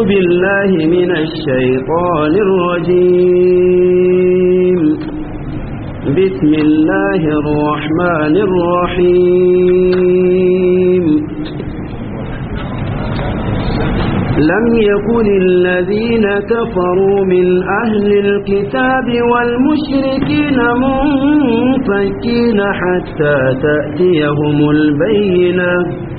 بالله من الشيطان الرجيم بسم الله الرحمن الرحيم لم يكن الذين كفروا من أهل الكتاب والمشركين منفكين حتى تأتيهم البينة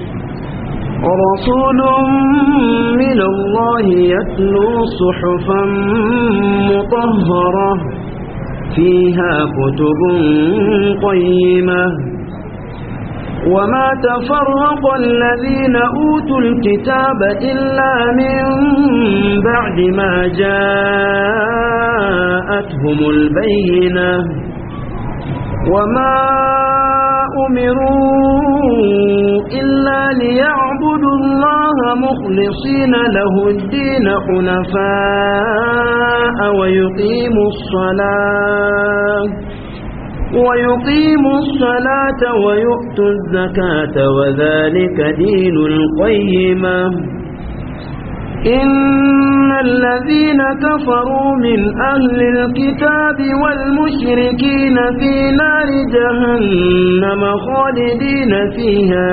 رسول من الله يتلو صحفا مطهرة فيها كتب قيمة وما تفرق الذين أوتوا الكتاب إلا من بعد ما جاءتهم البينة وما أمروا إلا ليعبدوا الله مخلصين له الدين حنفاء ويقيموا الصلاة ويقيموا الصلاة ويؤتوا الزكاة وذلك دين القيمة إن الذين كفروا من أهل الكتاب والمشركين في نار جهنم خالدين فيها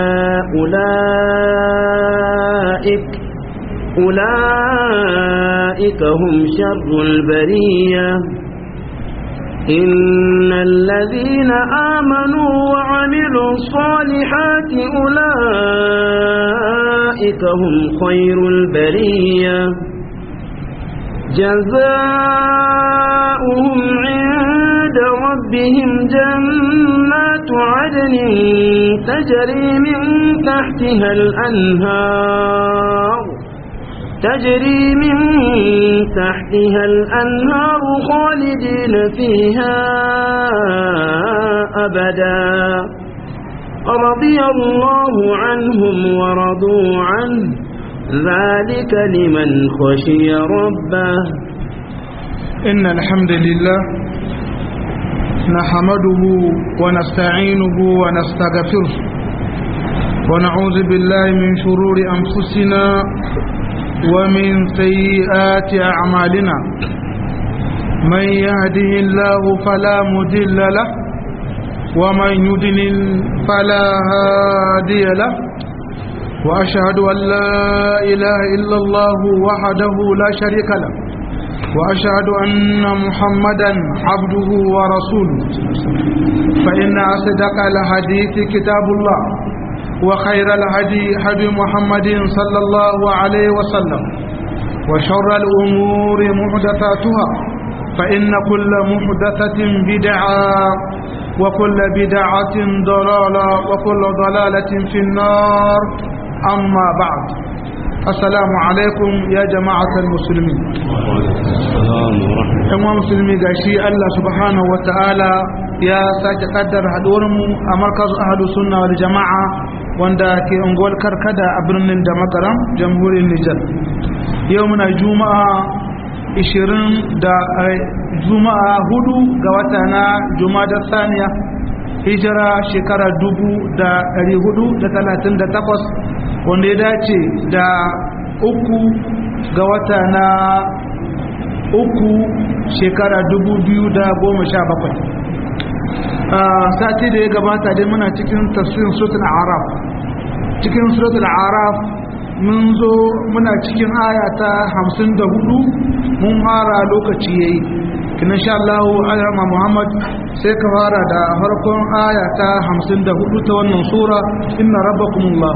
أولئك أولئك هم شر البرية إن الذين آمنوا وعملوا الصالحات أولئك هم خير البرية جزاؤهم عند ربهم جنات عدن تجري من تحتها الأنهار تجري من تحتها الأنهار خالدين فيها أبدا رضي الله عنهم ورضوا عنه ذلك لمن خشي ربه إن الحمد لله نحمده ونستعينه ونستغفره ونعوذ بالله من شرور أنفسنا ومن سيئات أعمالنا من يهده الله فلا مدل له ومن يدلل فلا هادي له وأشهد أن لا إله إلا الله وحده لا شريك له وأشهد أن محمدا عبده ورسوله فإن أصدق الحديث كتاب الله وخير الهدي هدي محمد صلى الله عليه وسلم وشر الأمور محدثاتها فإن كل محدثة بدعة وكل بدعة ضلالة وكل ضلالة في النار أما بعد السلام عليكم يا جماعة المسلمين ‘yan musulmi ga shi Allah subhanahu wa ta'ala ya sake kaddar haɗuwarmu a markazu ahadu sunna wal jama'a wanda ke unguwar karkada a birnin da makaram jamhuriyar Nijar yau muna juma'a 20 da juma'a hudu ga wata na juma'a saniya hijira shekara 438 wanda ya dace da uku ga wata na uku shekara 2017 sati da ya gabata dai muna cikin tafsirin suratul araf cikin suratul araf mun zo muna cikin aya ta 54 mun fara lokaci yayi kina insha Allah alama Muhammad sai ka fara da farkon aya ta 54 ta wannan sura inna rabbakumullah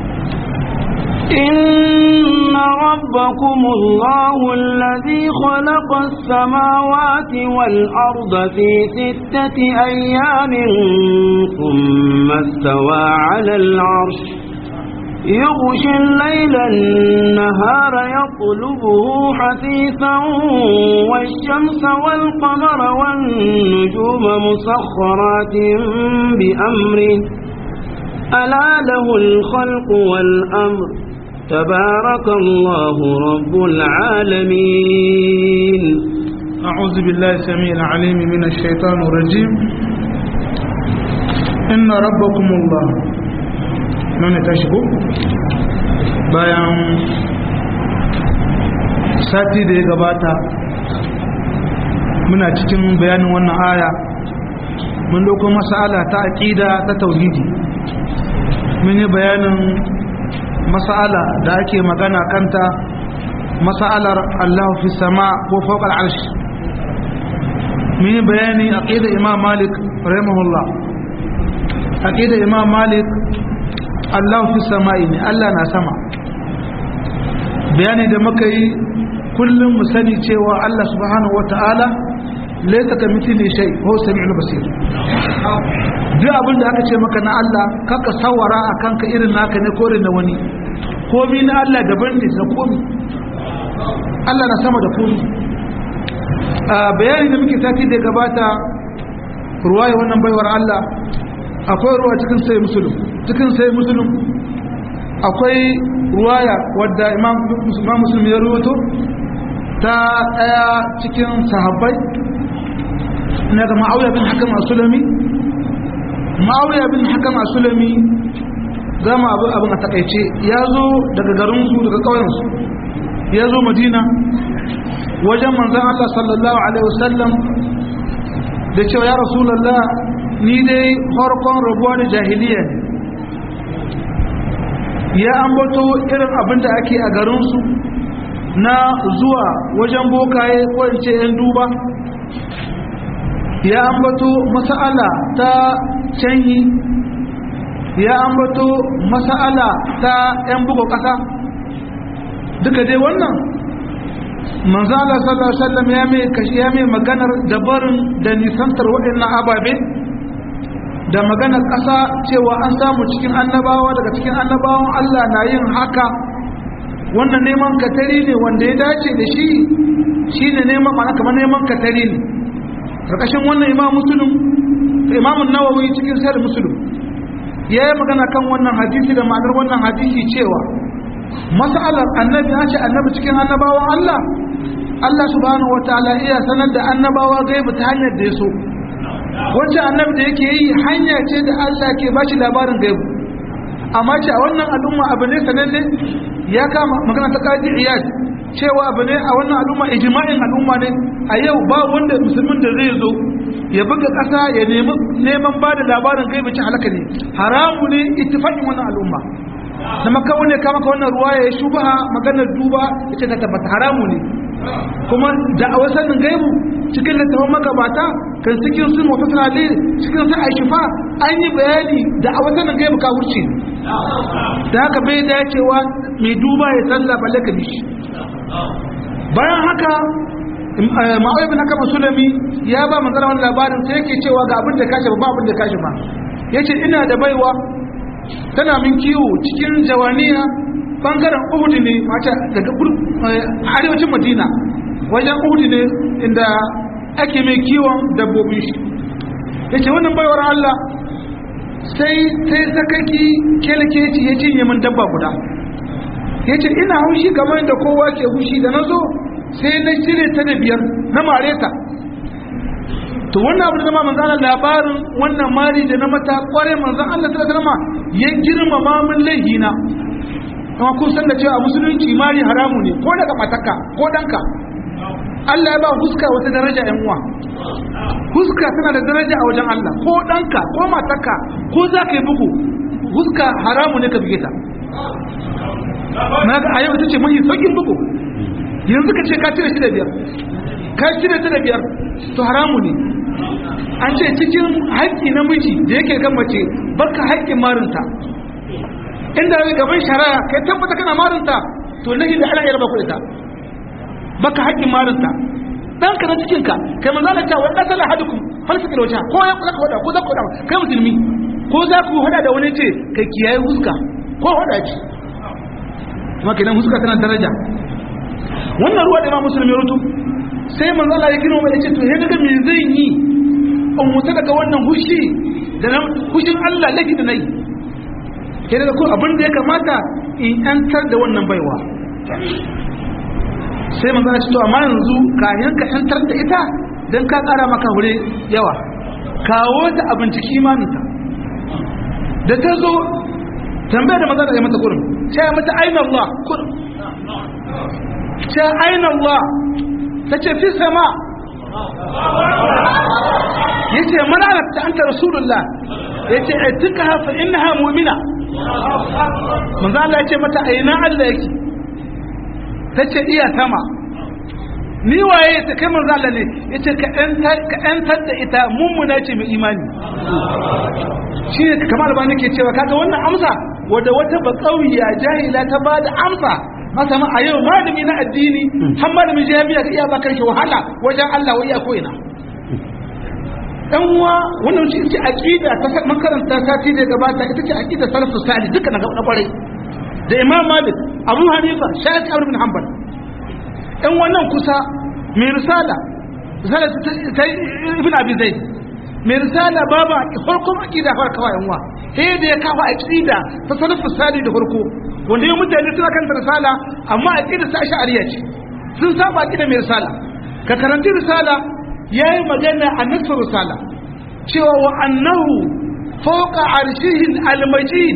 إن ربكم الله الذي خلق السماوات والأرض في ستة أيام ثم استوى على العرش يغشي الليل النهار يطلبه حثيثا والشمس والقمر والنجوم مسخرات بأمره ألا له الخلق والأمر تبارك الله رب العالمين أعوذ بالله السميع العليم من الشيطان الرجيم إن ربكم الله من تشكو bayan sati da ya gabata muna cikin bayanin wannan aya mun dauko masala ta aqida ta tauhidi mun yi bayanin masala da ake magana kanta masalar Allah fi sama ko fawqa al-arsh mun yi bayani aqida Imam Malik rahimahullah aqida Imam Malik Allah fi sama'i ne Allah na sama bayani da muka yi kullum mu sani cewa Allah subhanahu wata'ala laysa ka mithli shay huwa samiul basir duk abin da aka ce maka na Allah kaka sawara akan ka irin naka ne ko irin na wani komi na Allah daban ne da komi Allah na sama da komi a bayani da muke sati da gabata ruwaya wannan baiwar Allah akwai ruwa cikin sai musulun cikin sai musulun akwai ruwaya wadda imam muslim ya ruwato ta daya cikin sahabbai na ga ma'auya bin hakan asulami ma'auya bin hakan asulami gama abu abin a takaice ya zo daga garinsu daga ƙauyensu ya zo madina wajen manzan Allah sallallahu alaihi wasallam da cewa ya rasulallah ni dai farkon rabuwa da jahiliya ne ya ambato irin abin da ake a garinsu na zuwa wajen bokaye ko in ce yan duba ya ambato masa'ala ta canyi ya ambato masa'ala ta yan buga ƙasa duka dai wannan manzala sallallahu alaihi wasallam ya mai kashi ya mai maganar dabarin da nisantar waɗannan ababe da maganar ƙasa cewa an samu cikin annabawa daga cikin annabawan Allah na yin haka wannan neman katari ne wanda ya dace da shi shi ne neman mana kamar neman katari ne ƙarƙashin wannan imam musulun imamun nawawi cikin sayar musulun ya yi magana kan wannan hadisi da ma'anar wannan hadisi cewa masalar annabi ya ce annabi cikin annabawan Allah Allah subhanahu wataala iya sanar da annabawa gaibu ta hanyar da ya so wacce annabi da yake yi hanya ce da Allah ke bashi labarin gaibu amma ce a wannan al'umma abu ne sananne ya kama magana ta kaji iyad cewa abu ne a wannan al'umma ijma'in al'umma ne a yau ba wanda musulmin da zai zo ya buga ƙasa ya nemi neman ba da labarin gaibu ci halaka ne haramu ne ittifaqin wannan al'umma da maka wani kama ka wannan ruwa ya shubaha maganar duba ita ta tabbata haramu ne kuma da a wasannin gaibu cikin littafin magabata kan cikin sun wata tunale cikin sun aishifa an yi bayani da a wasannin gaibu ka wurce da haka bai dacewa mai duba ya tsalla balle ka bishi bayan haka ma'auyi bin haka musulmi ya ba manzara wani labarin sai yake cewa ga abin da kashe ba abin da kashe ba ya ce ina da baiwa tana min kiwo cikin jawaniya bangaren uhud ne mata daga arewacin madina wajen uhud ne inda ake mai kiwon dabbobin shi yace wannan baiwar Allah sai sai sakaki kelekeci ya cinye min dabba guda yace ina haushi kamar da kowa ke hushi da nazo sai na cire ta da biyar na mare ta to wannan abu da zama manzo Allah labarin wannan mari da na mata kware manzo Allah sallallahu alaihi wasallam ya girmama min laihina kuma kun san da cewa a musulunci mari haramu ne ko daga matarka ko danka Allah ya ba huska wata daraja yan uwa huska tana da daraja a wajen Allah ko danka ko matarka ko za ka yi bugu huska haramu ne ka bige ta na ga a yau ita ce mahi saukin bugu yanzu ka ce ka cire shi da biyar ka cire ta da biyar to haramu ne an ce cikin haƙƙi namiji da yake kan mace baka haƙƙin marinta inda zai gaban shari'a kai tabbata kana marinta to nahi da ana yarba kuɗi ta baka haƙƙin marinta dan ka na cikin ka kai manzo Allah ta wa qatala hadukum falsaka da wata ko ya zaka wada ko zaka wada kai musulmi ko za ku hada da wani ce kai kiyaye huska ko hada ce kuma kenan huska tana daraja wannan ruwa da Imam Muslim ya rutu sai manzo Allah ya kira mu ya ce to he daga me zan yi in mutu daga wannan hushi da hushin Allah laki da nayi ke da ko abin da ya kamata in yantar da wannan baiwa sai manzo ya ce to amma yanzu kayan ka yantar da ita dan ka kara maka hure yawa kawo ta abin ciki imaninta da ta zo tambaya da manzo ya mata kurin sai ya mata aina Allah kurin ce aina Allah ta ce fi sama ya ce mana ta anta rasulullah ya ce a tuka hafa innaha mu'mina manzo Allah ya ce mata aina Allah yake ta ce iya sama ni waye ta kai manzo Allah ne yace ka ka yantar da ita mummuna ce mai imani shi ne kamar ba nake cewa kaga wannan amsa wadda wata bakauya jahila ta bada amsa masa ma a yau malami na addini har malamin jami'a ka iya ba kanshi wahala wajen Allah wa iya ko ina dan uwa wannan shi ce aqida ta makaranta sati da gabata ita ce aqida salafus salih duka na kwarai da Imam Malik Abu Hanifa Shafi Ibn Hanbal ɗan wannan kusa mai risala risala ta ibn abi zaid mai risala babu farkon aqida fara kawai yanwa sai da ya kafa aqida ta salafu sali da farko wanda yau mutane suna kan risala amma aqida ta ash'ariyya ce sun saba aqida mai risala ka karanti risala yayi magana a nasr risala cewa wa annahu fawqa arshihi al-majid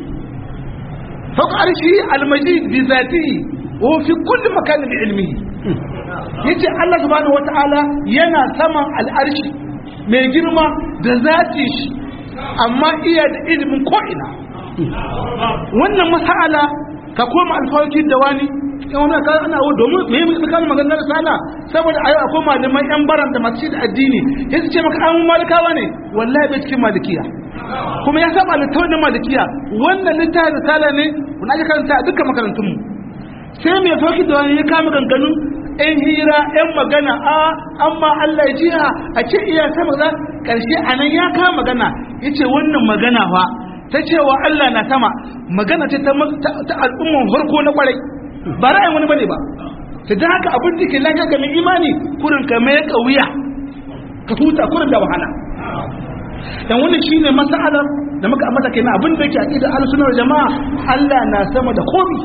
fawqa arshihi al-majid bi zatihi وفي كل مكان بعلمه yace Allah subhanahu wataala yana saman al'arshi mai girma da zati shi amma iya da ilimin ko'ina wannan masala ka koma alfawakin da wani yan wani kan ana wa domin me yi kan maganar sana saboda ayo akwai malaman yan baran da masu da addini ya ce maka an malikawa ne wallahi bai cikin malikiya kuma ya saba littafin malikiya wannan littafin risala ne wani ake karanta a dukkan makarantunmu sai mai farki da wani ya kama ganganun ɗan hira ɗan magana a amma Allah ya jiha a ce iya sama za ƙarshe a nan ya kama magana ya ce wannan magana fa ta cewa Allah na sama magana ce ta al'umman farko na kwarai ba ra'ayin wani bane ba ta da haka abin da ke lafiya ga mai imani kurin ka mai kauya ka huta kurin da wahala dan wannan shine masalar da muka ambata kenan abin da yake aqida al-sunnah jama'a Allah na sama da komi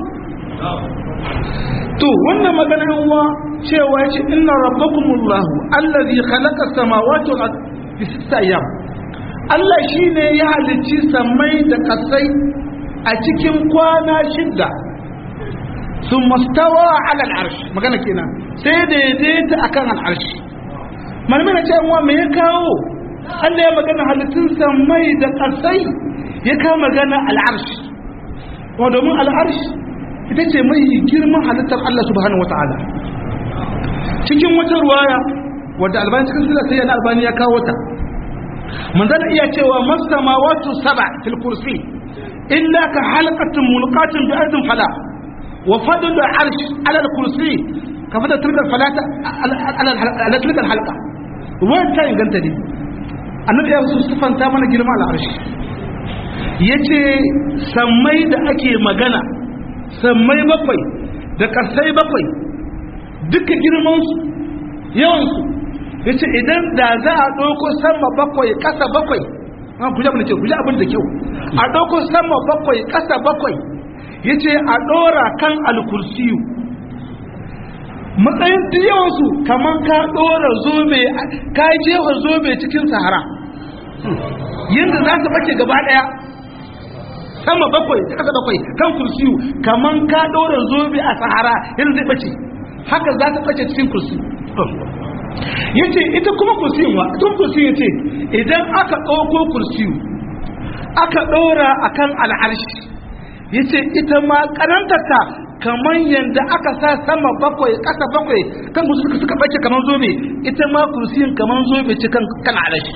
to wannan magana uwa cewa yace inna rabbakumullahu allazi khalaqa samawati wal ardi fi sittati ayyam Allah shine ya halicci samai da kasai a cikin kwana shidda sun mastawa ala al'arsh magana kenan sai daidaita akan al'arsh malamin na cewa me ya kawo Allah ya magana halittun samai da kasai ya kawo magana al'arsh wa domin al'arsh ita ce mai girman halittar Allah subhanahu wata'ala cikin wata ruwaya wadda albani cikin sila sai yana albani ya kawo ta manzana iya cewa masamawatu saba fil kursi illa ka halqatin mulqatin bi ardin fala wa fadl arsh ala al kursi ka fada tilka falata ala tilka halqa ruwan ta inganta ne annabi ya su sifanta mana girma al arsh yace sammai da ake magana sammai bakwai da ƙarsai bakwai duka girmansu yawansu ya ce idan da za a ɗauko sama bakwai ƙasa bakwai an kuja abin da ke kuja abin da kyau a ɗauko sama bakwai ƙasa bakwai ya ce a ɗora kan alkursiyu matsayin yawansu kamar ka ɗora zobe ka jefa zobe cikin sahara yadda za su bace gaba ɗaya sama bakwai da kasa bakwai kan kursiyu kaman ka ɗora zobe a sahara yadda zai bace haka za ta bace cikin kursi ya ce ita kuma kursiyin wa tun kursiyin ya ce idan aka ɗauko kursiyu aka ɗora a kan al'arshi ya ce ita ma ƙanantarta kamar yadda aka sa sama bakwai ƙasa bakwai kan kursi suka bace kamar zobe ita ma kursiyin kamar zobe ce kan al'arshi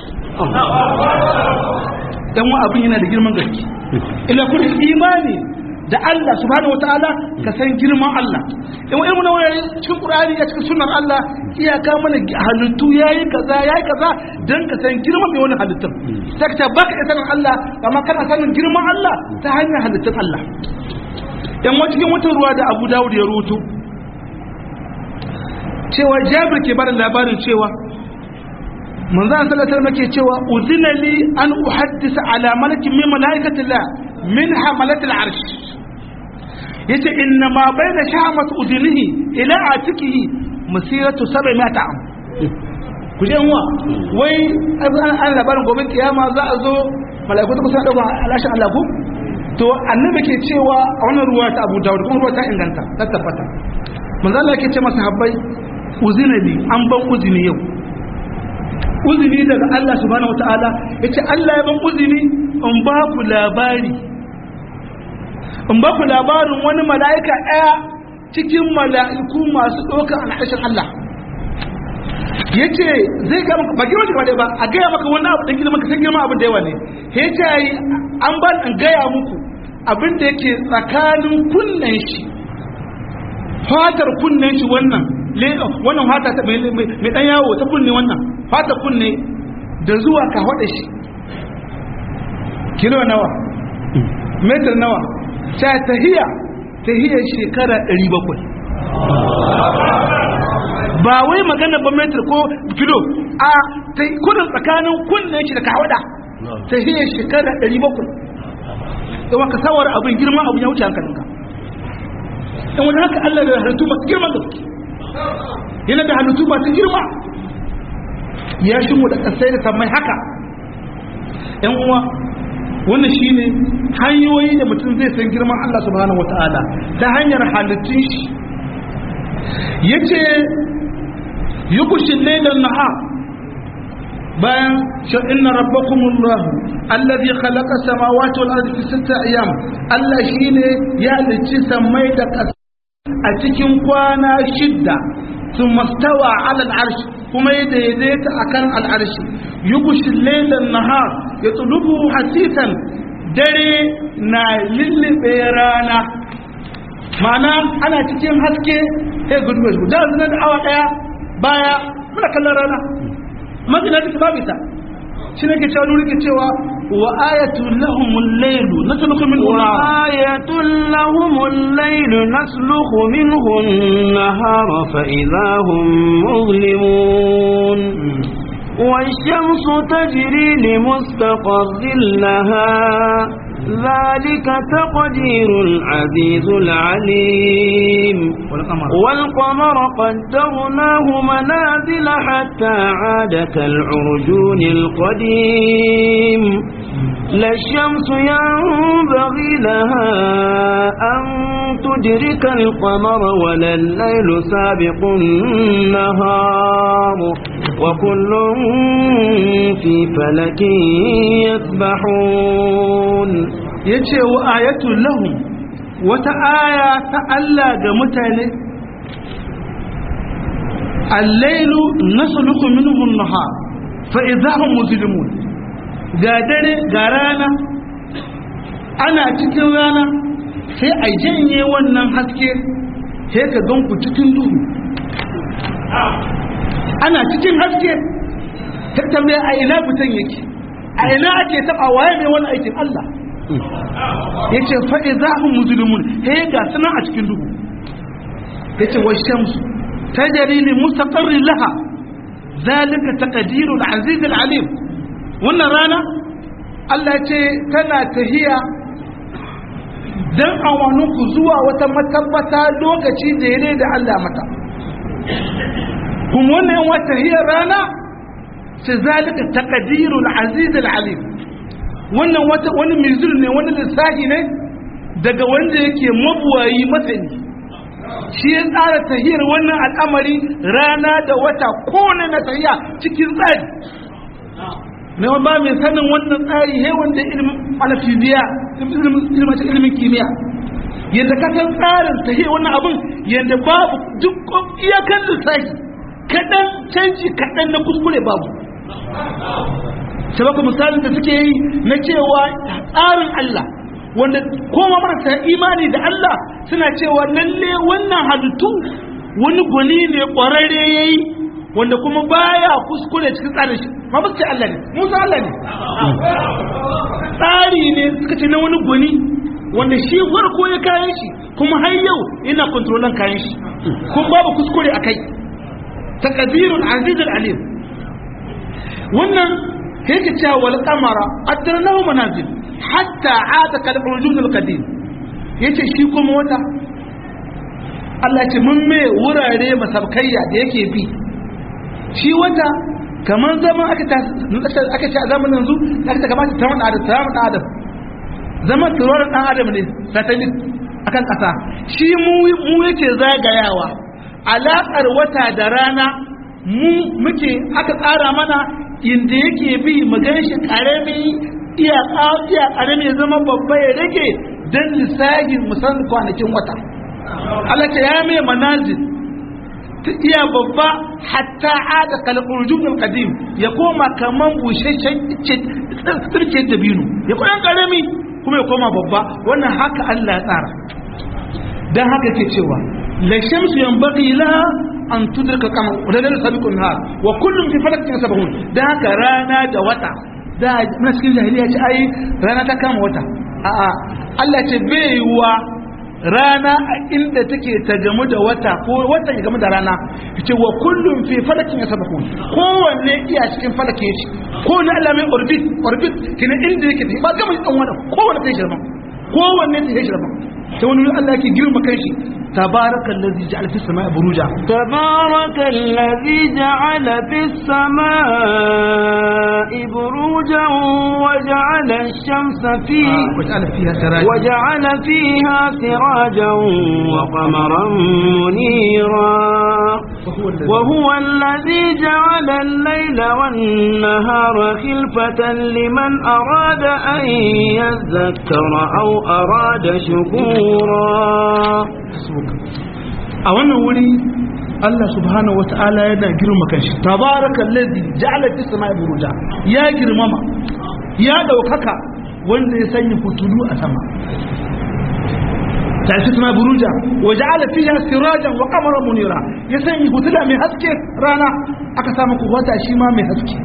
dan wa abin yana da girman gaske ila kullu imani da Allah subhanahu wataala ka san girman Allah in wani mun wani cikin Qur'ani ya cikin sunnar Allah iyaka mana halittu yayi kaza yayi kaza dan ka san girman mai wani halittun sai ka baka da sanin Allah amma kana sanin girman Allah ta hanyar halittun Allah dan wani cikin wata ruwa da Abu Dawud ya rubuto cewa Jabir ke bada labarin cewa manzan sallallahu alaihi wasallam ke cewa uzina li an uhaddisa ala malakin min malaikatillah min hamalatil arsh yace inna ma baina shahamat udunihi ila atikihi masiratu 700 am ku je wa wai an labarin gobe kiyama za a zo malaiku ta kusa dauka alashin Allah ku to annabi ke cewa a wannan ruwa ta Abu Dawud kuma ruwa ta inganta ta tabbata manzo Allah yake ce masa habbai uzina li an ban uzini yau uzini daga Allah subhanahu wataala yace Allah ya ban uzini in ba ku labari in ba ku labarin wani mala'ika ɗaya cikin mala'iku masu ɗaukar al'ashin Allah ya ce zai ga maka ba girma shi ba a gaya maka wani abu ɗan girma ka san girma abin da yawa ne ya ce yi an ba in gaya muku abin da yake tsakanin kunnen shi fatar kunnen shi wannan wannan fata ta mai ɗan yawo ta kunne wannan fatar kunne da zuwa ka haɗa shi kilo nawa metar nawa ta tahiya tahiyar shekara 700 ba wai magana ba metar ko kilo a kudin tsakanin kunnen shi da kawada tahiyar shekara 700 yawan ka sawar abin girma abin ya wuce hankalinka in wani haka Allah da halittu masu girma da yana da halittu masu girma ya shi mu da kasai da sammai haka yan uwa wannan shine hanyoyi da mutum zai san girman Allah subhanahu wataala ta hanyar halittun shi yace yukushin laylan nahar bayan sha inna rabbakumullah alladhi khalaqa samawati wal ardi fi sittati ayyam Allah shine ya halicci samai da ƙasa a cikin kwana shidda ثم استوى على العرش kuma ya daidaita akan al'arshi yugushi lailan nahar ya tulubu hasisan dare na lullube rana mana ana cikin haske ya gudu mai guda zina da awa daya baya muna kallon rana magana ta babu ita shi ne ke cewa nuri ke cewa wa ayatun lahumul lailu nasluku min wa ayatun lahumul lailu nasluku minhu an-nahara fa idahum muzlimun والشمس تجري لمستقر لها ذلك تقدير العزيز العليم والقمر والقمر قدرناه منازل حتى عاد كالعرجون القديم لا الشمس ينبغي لها أن تدرك القمر ولا الليل سابق النهار وكل في فلك يسبحون yace wa ayatul lahum wata aya ta Allah ga mutane al-lailu nasluku minhu an-nahar fa idahum mujrimun ga dare ga rana ana cikin rana sai a janye wannan haske sai ka gan ku cikin duhu ana cikin haske tattabe a ina fitan yake a ina ake taba waye mai wani aikin Allah ya ce faɗi za mu musulmun he ga suna a cikin duhu ya ce wa shamsu ta jarili mustaqarrin laha zalika taqdirul aziz alim wannan rana Allah ya ce tana tahiya dan awanin ku zuwa wata matabbata lokaci da yare da Allah mata kuma wannan wata hiyar rana sai zalika taqdirul aziz alim wannan wata wani mizir ne wani lissafi ne daga wanda yake mabuwayi masani shi ya tsara tahiyar wannan al'amari rana da wata kone na tahiya cikin tsari ne ba mai sanin wannan tsari he wanda ilimin alafiziya ilimin ilimin kimiyya yadda ka san tsarin tahiyar wannan abin yadda babu duk iyakan lissafi kaɗan canji kaɗan na kuskure babu sabaka misalin da suke yi na cewa tsarin Allah wanda koma marasa imani da Allah suna cewa lalle wannan halittu wani gwani ne ƙwararre ya yi wanda kuma baya kuskure cikin tsarin shi ma ba su ce Allah ne musa Allah ne tsari ne suka ce na wani gwani wanda shi farko ya kayan shi kuma har yau yana kontrolan kayan shi kuma babu kuskure a kai taqdirul azizul alim wannan yake cewa wal qamara adranahu manazil hatta aada kal urjun al qadim yace shi kuma wata Allah ce mun me wurare masabkayya da yake bi shi wata kamar zaman aka ta aka ce a zamanin yanzu aka ta kamata ta wani adam ta wani adam zaman turorin dan adam ne satellite akan kasa shi mu mu yake zagayawa alaƙar wata da rana mu muke aka tsara mana inda yake bi mu gan shi ƙarami iya iya ƙarami ya zama babba ya rage don lissagin musan kwanakin wata Allah ta ya mai manazil ta iya babba hatta ada kalqurjun qadim ya koma kaman busheshen tsirke dabino ya kuma ƙarami kuma ya koma babba wannan haka Allah ya tsara dan haka ke cewa la shamsu yanbaghi laha an tudrika kama wadda sabiqun nahar wa kullum fi falakin sabahun dan haka rana da wata da muna cikin jahiliya ce ai rana ta kama wata a'a Allah ce bai wa rana a inda take ta gamu da wata ko wata ya gamu da rana ce wa kullum fi falakin sabahun kowanne iya cikin falake shi ko ne Allah mai orbit orbit kina inda yake ba gama dan wannan kowanne ta shirma kowanne ta shirma ta wani Allah yake girma kanshi تبارك الذي جعل في السماء بروجا تبارك الذي جعل في السماء بروجا وجعل الشمس فيه وجعل فيها سراجا وجعل فيها سراجا وقمرا منيرا وهو الذي وهو الذي جعل الليل والنهار خلفة لمن أراد أن يذكر أو أراد شكورا a wannan wuri Allah subhanahu wata'ala yana girma kanshi tabarakal ladzi ja'ala fis sama'i buruja ya girmama ya daukaka wanda ya sanya fitulu a sama ta fi sama'i buruja wa ja'ala fiha sirajan wa qamaran munira ya sanya fitila mai haske rana aka samu ku wata shi ma mai haske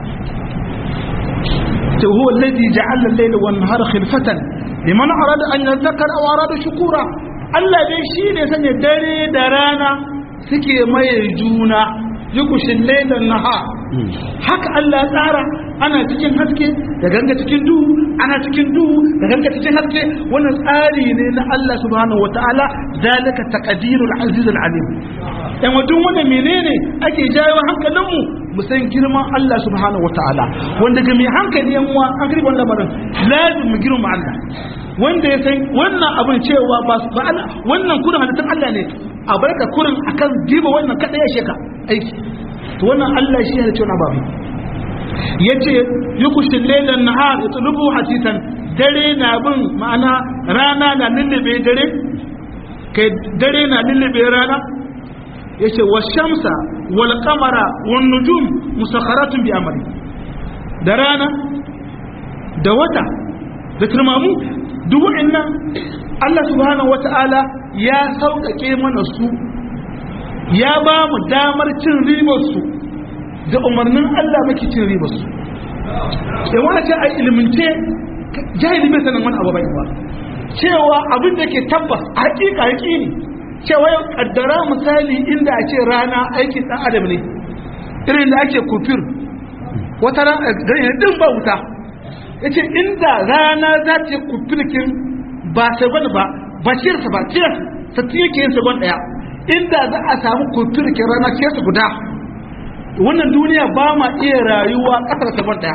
to huwa alladhi ja'ala al-layla wan nahara khilfatan liman arada an yadhakkara aw arada shukura Allah dai shi ne sanya dare da rana suke maye juna yukushin lailan naha haka Allah ya tsara ana cikin haske da ganga cikin duhu ana cikin duhu da ganga cikin haske wannan tsari ne na Allah subhanahu wataala dalika taqdirul aziz al alim dan wadun wannan menene ake jawo hankalinmu mu san girman Allah subhanahu wataala wanda ga mai hankali yan uwa an kirban lamarin lazim mu girma Allah wanda ya san wannan abin cewa ba ba Allah wannan kurin halittun Allah ne a barka kurin akan diba wannan kada ya sheka aiki to wannan Allah shi ya ce wannan babu yace yukushin laylan nahar yatlubu hasitan dare na bin ma'ana rana na lullube dare kai dare na lullube rana yace washamsa wal qamara wan nujum musakharatun bi amri da rana da wata da turmamu duk wa'annan Allah subhanahu wata'ala ya sauƙaƙe mana su ya ba mu damar cin ribar su da umarnin Allah muke cin ribar su yan wani ce a ilmince jahili bai sanin wani abu bai ba cewa abin da ke tabbas a hakika haƙi ne cewa yau kaddara misali inda a ce rana aikin ɗan adam ne irin da ake kufir wata rana din ba wuta ya ce inda rana za ta yi kufirkin ba segon ba ba ciyarsa ba ciyarsa ta yake yin segon ɗaya inda za a samu kufirkin rana ciyarsa guda wannan duniya ba ma iya rayuwa ƙasar segon ɗaya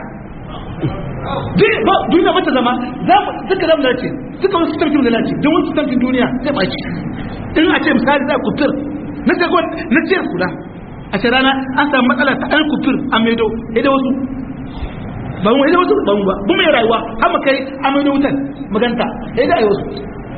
duniya mata zama duka zama dace duka wasu tamfin da dace don wasu tamfin duniya zai baki in a ce misali za a kufir na segon na ciyarsa guda a ce rana an samu matsala ta an kufir a maido da wasu ba mu da wasu ba mu ba bu mai rayuwa har mu kai amai da wutan maganta sai da ayi wasu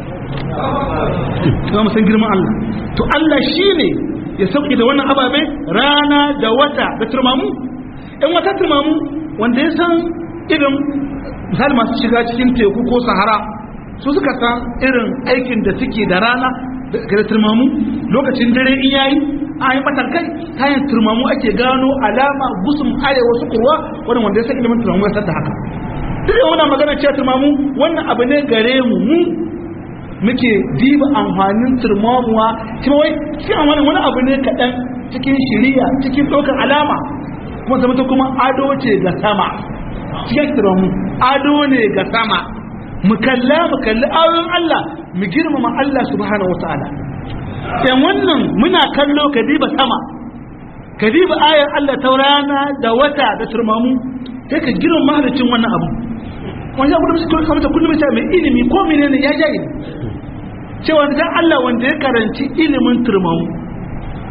kuma mu san girman Allah to Allah shine ya sauke da wannan ababe rana da wata da turmamu in wata turmamu wanda ya san irin misali masu shiga cikin teku ko sahara su suka san irin aikin da suke da rana da turmamu lokacin dare in yayi a yi matarkai kayan turmamu ake gano alama gusum arewa su kurwa wani wanda ya san ilimin turmamu ya da haka duk da wannan magana cewa turmamu wannan abu ne gare mu mu muke diba amfanin turmamuwa kuma wai shi amfanin wani abu ne kaɗan cikin shiriya cikin ɗaukar alama kuma zama ta kuma ado ce ga sama cikin turmamu ado ne ga sama mu kalla mu kalli ayoyin Allah mu girmama Allah subhanahu wataala yan wannan muna kallo ka diba sama ka diba ayar Allah ta rana da wata da turmamu sai ka girma mahalicin wannan abu wanda ya kullum suka kamata kullum sai mai ilimi ko menene ya jayi cewa da Allah wanda ya karanci ilimin turmamu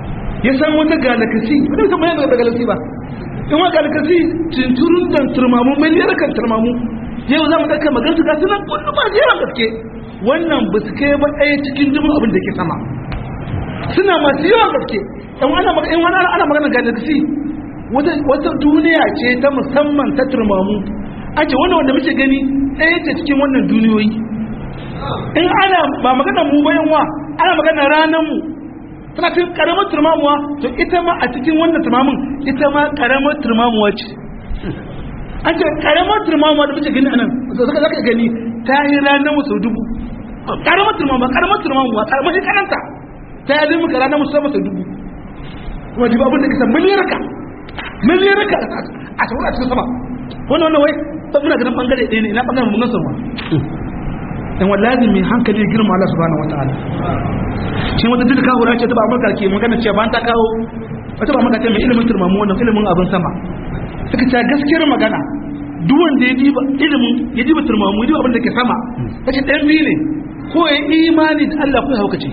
ya san wata galakasi wanda san bayan da galakasi ba in wa galakasi tunturun dan turmamu miliyar kan turmamu yau za mu ɗauka magana su gasu nan kullum ba da yawan gaske wannan ba su kai ba ɗaya cikin dubin abin da ke sama suna masu yawan gaske in ana magana in wani ana magana galaxy wata wata duniya ce ta musamman ta turmamu ake wannan wanda muke gani ɗaya ce cikin wannan duniyoyi in ana ba magana mu bayan wa ana magana ranar mu tana cikin karamar turmamuwa to ita ma a cikin wannan turmamun ita ma karamar turmamuwa ce an ce karamar turmamuwa da muke gani anan da suka zaka gani ta yi ranar mu sau dubu karamar turmamuwa karamar turmamuwa karamar shi karanta ta yi zai muka ranar mu sau dubu kuma jiba abin da kisa miliyarka miliyarka a sauran a cikin sama wannan wannan wai ba muna ganin bangare ɗaya ne ina bangaren mun nasa ma dan wallahi mai hankali girma Allah subhanahu wataala shi wata duka kawo ce ta ba amurka ke magana cewa ba ta kawo wata ba amurka ce mai ilimin turmamu wannan ilimin abin sama suka ce gaskiyar magana duk wanda ya diba ilimin ya diba turmamu ya diba abin da ke sama kace ɗan biyu ne ko ya imani da Allah ko ya haukace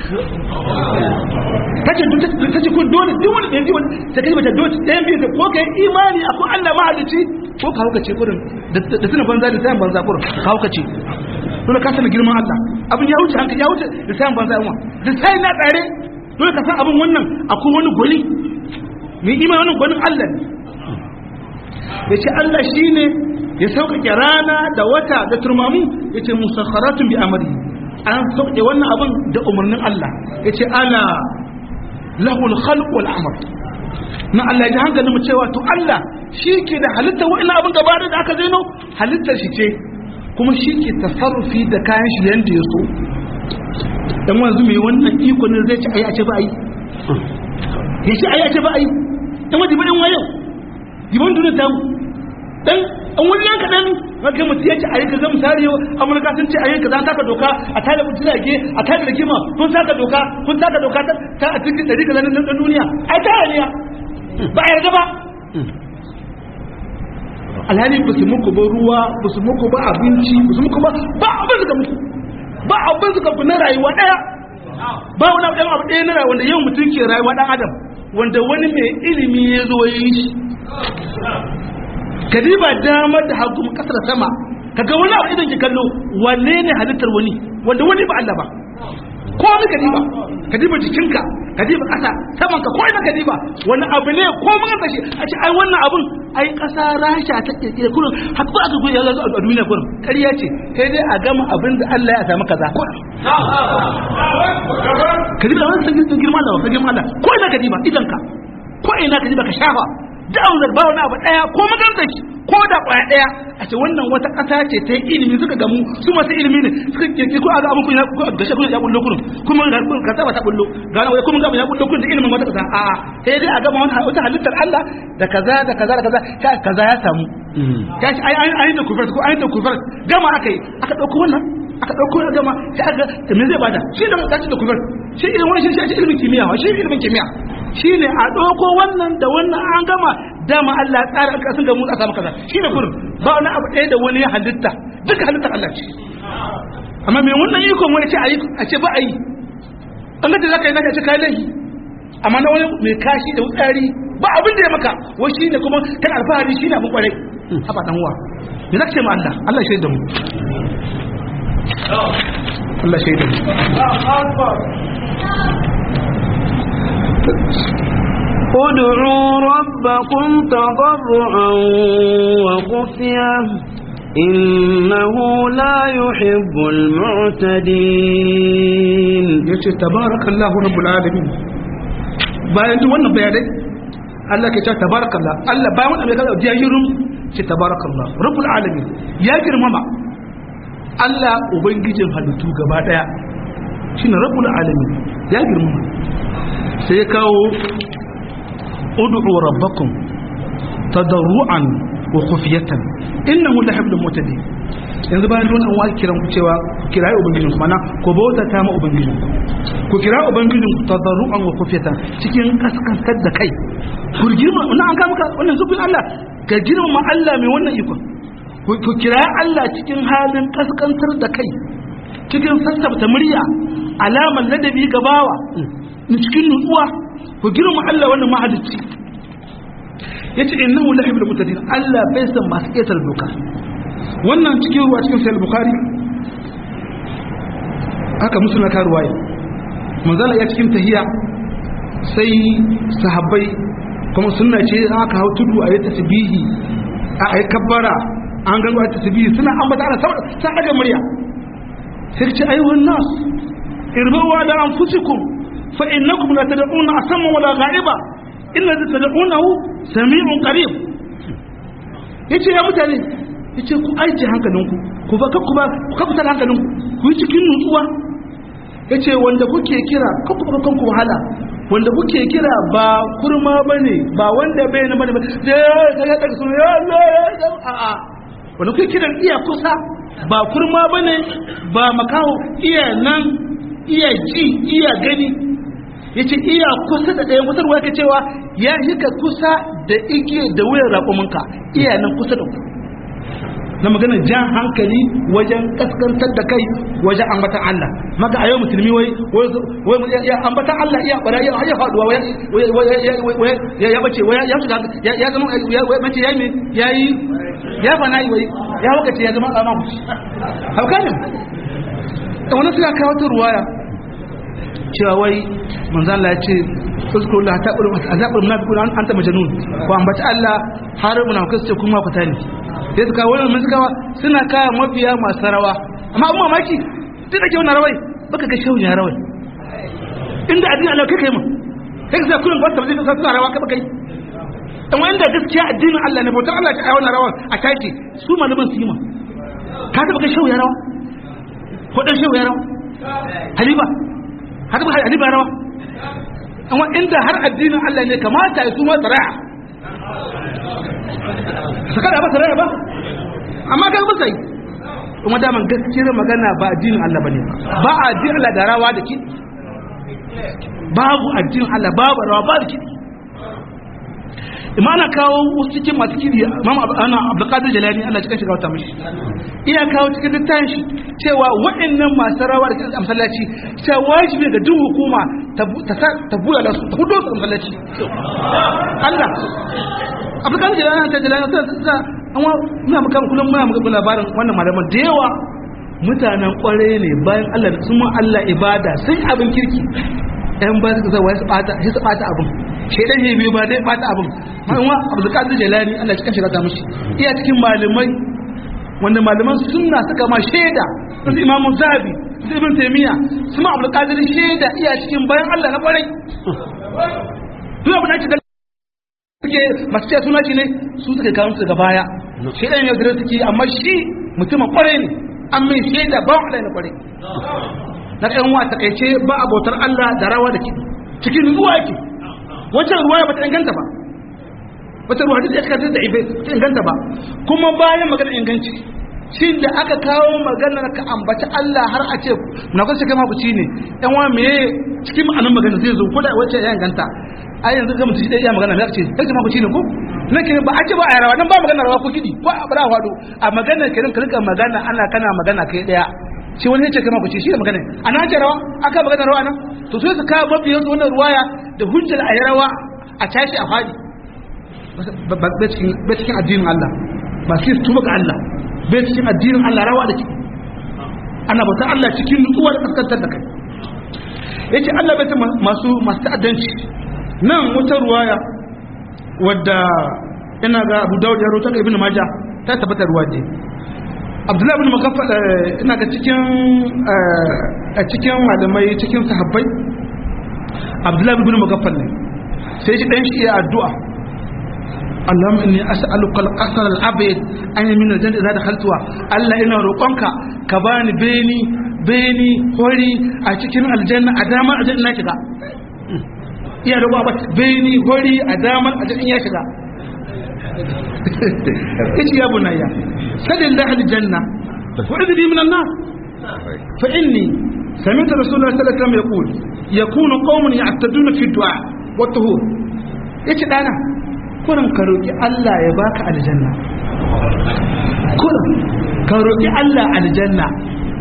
kace kace ko dole duk wanda ya diba ta kai bata dole ɗan biyu da ko ka yi imani akwai Allah mahalici ko ka haukace kurin da tuna banza da sayan banza kurin ka haukace dole ka sani girman Allah abin ya wuce hankali ya wuce da sayan banza yawa da sayan na tsare dole ka san abin wannan akwai wani gwani mai imani wannan gwanin Allah ne ya ce Allah shi ne ya sauƙaƙe rana da wata da turmamu ya ce musakharatun bi amri an sauƙaƙe wannan abin da umarnin Allah ya ce ana lahul khalq wal amr na Allah ya hankali mu cewa to Allah shi ke da halittar wa'ina abin gaba da aka zaino halittar shi ce kuma shi ke tasarrufi da kayan shi yanda ya so dan wanzu mai wannan iko ne zai ci ayi a ce ba ayi ya ce ayi a ce ba ayi dan wajibi din wayo jibin duniya ta mu dan an wani yanka dan ga mutum ya ce ayi kaza misali yau amurka sun ce ayi kaza taka doka a tada jirage a tada rigima kun saka doka kun saka doka ta a cikin dari kaza na duniya ai ta ne ba a yarda ba alhali ba su muku ba ruwa ba su muku ba abinci ba su muku ba ba abin suka muku ba abin suka ku na rayuwa daya ba wani abu abu ɗaya na rayuwa wanda yau mutum ke rayuwa dan adam wanda wani mai ilimi ya zo ya yi shi kadiba damar da hagu kasar sama kaga wani abu idan ki kallo wanne ne halittar wani wanda wani ba Allah ba ko ni kadiba kadiba jikinka kadiba kasa saman ka ko ina kadiba wani abu ne ko mun ga shi a ce ai wannan abun ai kasa rasha ta kirkire kullum har ko aka goya a duniya kullum ƙarya ce sai dai a gama abin da Allah ya samu kaza ko kadiba wannan sun girma da ka girma da ko ina kadiba idan ka ko ina kadiba ka shafa da an ba wani abu daya ko maganta shi ko da kwaya daya a ce wannan wata kasa ce ta ilimi suka gamu su masu ilimi ne suka kirki ko a ga abin kun ya gashe kun ya bullo kurun kuma ga kun ka saba ta bullo ga wai kuma ga ya bullo kurun da ilimin wata kasa a a sai dai a gama wani wata halittar Allah da kaza da kaza da kaza ka kaza ya samu ka shi ai ai da kufar ko ai da kufar gama akai aka dauko wannan aka dauko ya gama sai aka me zai bada shi da kaci da kufar shi ilimin wani shi shi ilimin kimiyya shi ilimin kimiyya shine a dauko wannan da wannan an gama dama Allah ya tsara aka sun ga mu a samu kaza shine kurin ba wani abu ɗaya da wani ya halitta duka halittar Allah ce amma me wannan ikon wani ce ayi a ce ba ayi an ga da zaka yi naka ce kai laifi amma na wani mai kashi da wutsari ba abin da ya maka wai shine kuma kan alfahari shine abin kwarai haba dan uwa me zaka ce ma Allah Allah ya shaida mu Allah shaida mu ادعوا ربكم تضرعا وخفيا إنه لا يحب المعتدين yace tabarakallahu rabbul alamin bayan duk wannan bayanai Allah ke cewa tabarakallah Allah bayan wannan bai kaza jahirum ce tabarakallah rabbul alamin ya girmama Allah ubangijin halittu gaba daya shine rabbul alamin ya girmama sai ya kawo ud'u rabbakum tadarruan wa khufyatan innahu la yuhibbul mu'tadin yanzu bayan wannan wa kiran ku cewa ku kirayi ubangijin ku mana ku bauta ta ma ubangijin ku kira ubangijin ku tadarruan wa khufyatan cikin kaskantar da kai ku girma wannan an ka maka wannan zubin Allah ka girma Allah mai wannan ikon ku kira Allah cikin halin kaskantar da kai cikin sassabta murya alamar ladabi ga bawa cikin nutsuwa ku ku girma Allah wannan mahalicci yace innahu la yuhibbul mutadin Allah bai san masu ƙetar doka wannan cikin ruwa cikin sahih bukhari haka musulma ka ruwaya manzala ya cikin tahiya sai sahabbai kuma sunna ce aka hau tudu a yi tasbihi a yi kabbara an gano a tasbihi suna ambata ana saboda sa daga murya sai ce ayyuhan nas irbawa da anfusikum fa innakum la tad'una asamma wala ghaiba illa tad'unahu sami'un qarib yace ya mutane yace ku aije hankalinku ku ba ku ba ku kafa hankalinku ku yi cikin nutsuwa yace wanda kuke kira kanku ba kanku wahala wanda kuke kira ba kurma bane ba wanda bai na bane ba ya ya daga sunan ya Allah ya a a wanda kuke kiran iya kusa ba kurma bane ba makaho iya nan iya ji iya gani yace iya kusa da ɗayan kusa ruwa cewa ya hika kusa da ike da wuyar raƙuminka iya nan kusa da ku na magana jan hankali wajen kaskantar da kai wajen ambatan Allah maka a yau musulmi wai wai ya ambatan Allah iya bara ya ya faduwa wai ya ya bace wai ya shiga ya zama wai mace yayi me yayi ya fana yi wai ya wakace ya zama alama ku hauka ne wannan suka kawo ta ruwaya cewa wai manzo Allah ya ce uzkuru la taqulu azabul munafiqun anta majnun ko ambata Allah har munafikai su ce kuma ku tani sai suka wannan mun suka suna kaya mafiya masu rawa amma amma mamaki duk da ke wannan rawai baka ga shehu ya rawai inda addini Allah kai kai mu kai ka sa kullun ba ta zai ka suna rawa ka baka yi dan wanda gaskiya addinin Allah ne bautar Allah ta wannan rawa a take su malaman su yi ma ka taba ga shehu ya rawa ko dan shehu ya rawa haliba haka ba haliba rawa amma inda har addinin Allah ne kamata ya su ma tsara saka da ba tsara ba amma ga ba sai kuma daman gaskiyar magana ba addinin Allah bane ba addinin Allah da rawa da ki babu addinin Allah babu rawa ba da ki imana kawo wasu cikin masu kiri imam ana abdulkadir jalani Allah cikin shiga wata mishi iya kawo cikin littafin shi cewa waɗannan masu rawa da kiran masallaci cewa wajibi ga duk hukuma ta bula da su ta hudo su masallaci Allah abdulkadir jalani ta jalani ta ta amma muna muka kullum muna muka labarin wannan malaman da yawa mutanen kware ne bayan Allah da sun Allah ibada sun abin kirki yan ba su zai su bata sai su bata abin shedan ne biyu ba dai bata abin ma'amma abdul qadir jalani Allah cikin shiga ta mushi iya cikin malamai wanda malaman sunna suka ma shaida su imamu zabi su ibn taymiya su ma abdul qadir shaida iya cikin bayan Allah na kwarai duk abin da ake suke masu cewa suna shi ne su suka kawo su daga baya shedan ne da suke amma shi mutumin kwarai ne an mai shaida ba Allah na kwarai na ɗan wa takaice ba abotar Allah da rawa da kiɗi cikin ruwa yake wancan ruwa ba ta inganta ba wata ruwa da aka da ibe ta inganta ba kuma bayan magana inganci shi da aka kawo maganar ka ambaci Allah har a ce na kwasa kai makuci ne ɗan wa me cikin ma'anin magana zai zo ko da wacce ya inganta a yanzu ga mutum shi ɗaya magana ya ce kai makuci ne ko na kenan ba a ce ba a rawa nan ba magana rawa ko kiɗi ko a bara hado a maganar kenan ka rika magana ana kana magana kai ɗaya shi wani yace kama ku ce shi da magana ana ce rawa aka magana rawa nan to sai su ka mabiyan su wannan ruwaya da hujjar a rawa a tashi a fadi ba cikin addinin Allah ba sai su tuba ga Allah bai cikin addinin Allah rawa da ke ana bauta Allah cikin nutsuwa da kaskantar da kai yace Allah bai ta masu masu ta'addanci nan wata ruwaya wadda ina ga Abu Dawud ya rawaita ga Ibn Majah ta tabbata ruwa ce abdullahi bin makaffal ina ga cikin a cikin malamai cikin sahabbai abdullahi bin makaffal ne sai shi dan shi ya addu'a Allahumma inni as'aluka al-qasr al-abyad an min al-jannah idza dakhaltuha Allah ina roƙonka ka bani beni beni hori a cikin aljanna a dama a janna shiga iya roƙo ba beni hori a dama a janna ya shiga ايش يا بني سل الله الجنة وعذني من النار فإني سمعت رسول الله صلى الله عليه وسلم يقول يكون قوم يعتدون في الدعاء والطهور ايش دانا كنا كروكي الله يباك الجنة كنا كروكي الله الجنة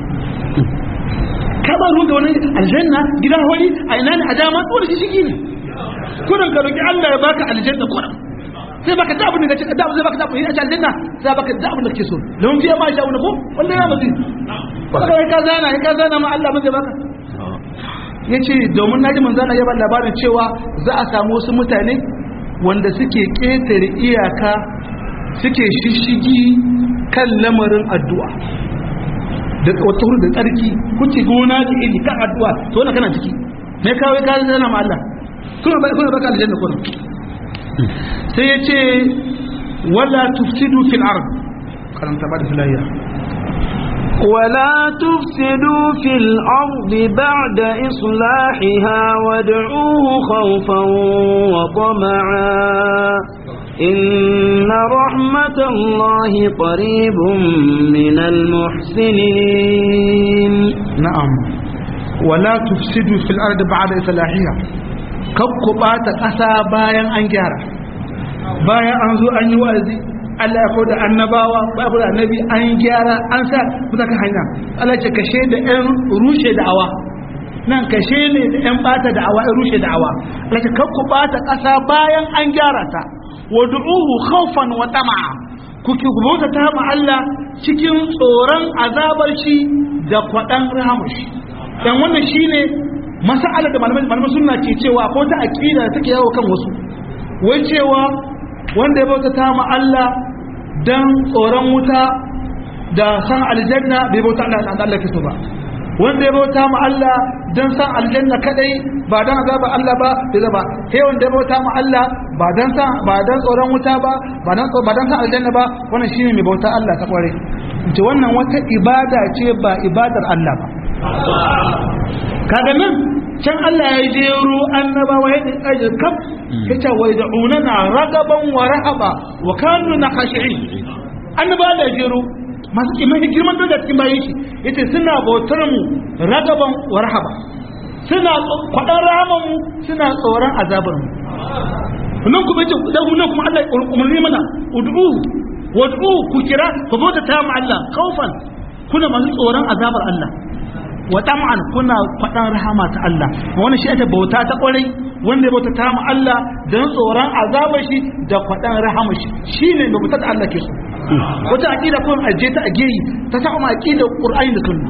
كما هو wani aljanna gidan wani a ina ne a dama wani shi shi ne kurin ka roki Allah ya baka aljanna kurin sai baka da abin da kace da zai baka da abin da aljanna sai baka da abin da kake so don fiye ma sha'una ko wallahi ya mazi kai ka zana ka zana ma Allah zai baka yace domin naji manzana ya ba labarin cewa za a samu wasu mutane wanda suke ketare iyaka suke shishigi kan lamarin addu'a da wata da tsarki kuce gona da iri kan addu'a to wannan kana ciki me kawai ka zana ma Allah kuma ba kuma baka aljanna kuma sai ya ce wala tufsidu fil ard karanta ba da filayya ولا تفسدوا في الأرض بعد إصلاحها وادعوه خوفا وطمعا إن رحمة الله قريب من المحسنين نعم ولا تفسدوا في الأرض بعد إصلاحها kakku ɓata ƙasa bayan an gyara bayan an zo an yi wa'azi Allah ya da annabawa ba da annabi an gyara an sa kusa ka hanya Allah ce kashe da ƴan rushe da'awa nan kashe ne da ƴan ɓata da'awa ƴan rushe da'awa Allah ce kakku ɓata ƙasa bayan an gyara ta wa du'uhu khawfan wa tama'a kuke bauta ta ma Allah cikin tsoron azabar shi da kwaɗan rahamashi dan wannan shine masa'alar da malamai malamai suna ke cewa ko ta aqida da take yawo kan wasu wai cewa wanda ya bauta ta ma Allah dan tsoron wuta da san aljanna bai bauta Allah da Allah kiso ba wanda ya bauta ma Allah dan san aljanna kadai ba dan azaba Allah ba bai zaba sai wanda ya bauta ma Allah ba dan san ba dan tsoron wuta ba ba dan ba dan san aljanna ba wannan shine mai bauta Allah ta kware ce wannan wata ibada ce ba ibadar Allah ba kaga nan can Allah ya jero annabawa ya dinka kaf yace wa yad'unana ragaban wa rahaba wa kanu nakhashi'in annaba da jero masu kimanin girman da cikin bayan shi yace suna bautar mu ragaban wa rahaba suna kwadan rahaman mu suna tsoron azabar mu nan kuma yace da nan kuma Allah ya umarni mana ud'u wad'u ku kira ku bauta ta mu Allah kaufan kuna masu tsoron azabar Allah wa tam'an kuna faɗan rahama ta Allah wannan shi ake bauta ta ƙwarai wanda ya bauta ta mu Allah don tsoron azabar shi da faɗan rahama shi shine mai bauta ta Allah ke so wata aqida ko aje ta ageyi ta sa kuma aqida Qur'ani da Sunna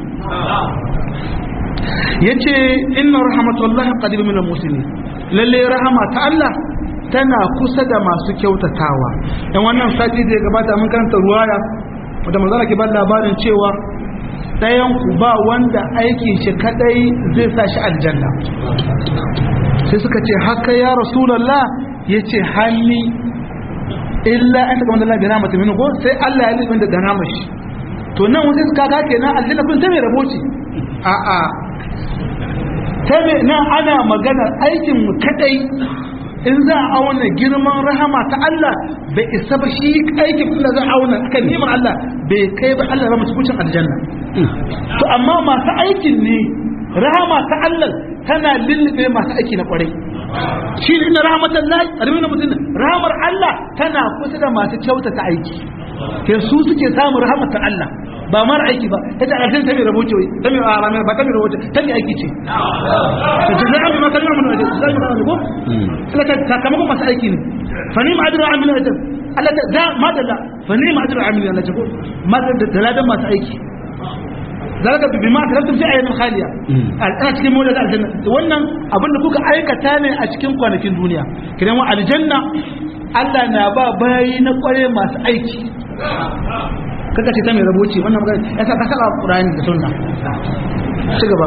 yace inna rahmatullahi qadir min al-muslimin lalle rahama ta Allah tana kusa da masu kyautatawa dan wannan sati da ya gabata mun karanta ruwaya wanda manzara ke ba labarin cewa ɗayan ku ba wanda aikin shi kadai zai sa shi aljanna sai suka ce haka ya rasulallah ya ce hanni illa an ta kamar da gana mata mini ko sai Allah ya lifin da gana mashi to nan wasu suka ga kenan aljanna kun ta mai rabo ce a a ta mai nan ana maganar aikin mu kadai in za a auna girman rahama ta Allah bai isa ba shi aikin Allah za a auna akan neman Allah bai kai ba Allah ba mutu kucin aljanna to amma masu aikin ne rahama ta Allah tana lullube masu aiki na kwarai shi ne ina rahamatan lahi a na mutum rahamar Allah tana kusa da masu kyautata aiki ke su suke samun rahamar ta Allah ba mara aiki ba ta ce aljanna ta mai rabo ce ta mai arame ba ta mai rabo ce ta mai aiki ce ta ce zai amma kalmar mun wajen zai mun ko Allah ta sakamakon masu aiki ne fa ni ma'adira amina ajab Allah ta da madalla fa ni ma'adira amina Allah ta ko madalla da ladan masu aiki zalika bi ma karantum fi ayyamin khaliya a cikin mu da aljanna wannan abin da kuka aikata ne a cikin kwanakin duniya kidan wa aljanna Allah na ba bayi na kware masu aiki kaka ce ta mai raboci wannan magana ya sa ka saka Qur'ani da sunna ci gaba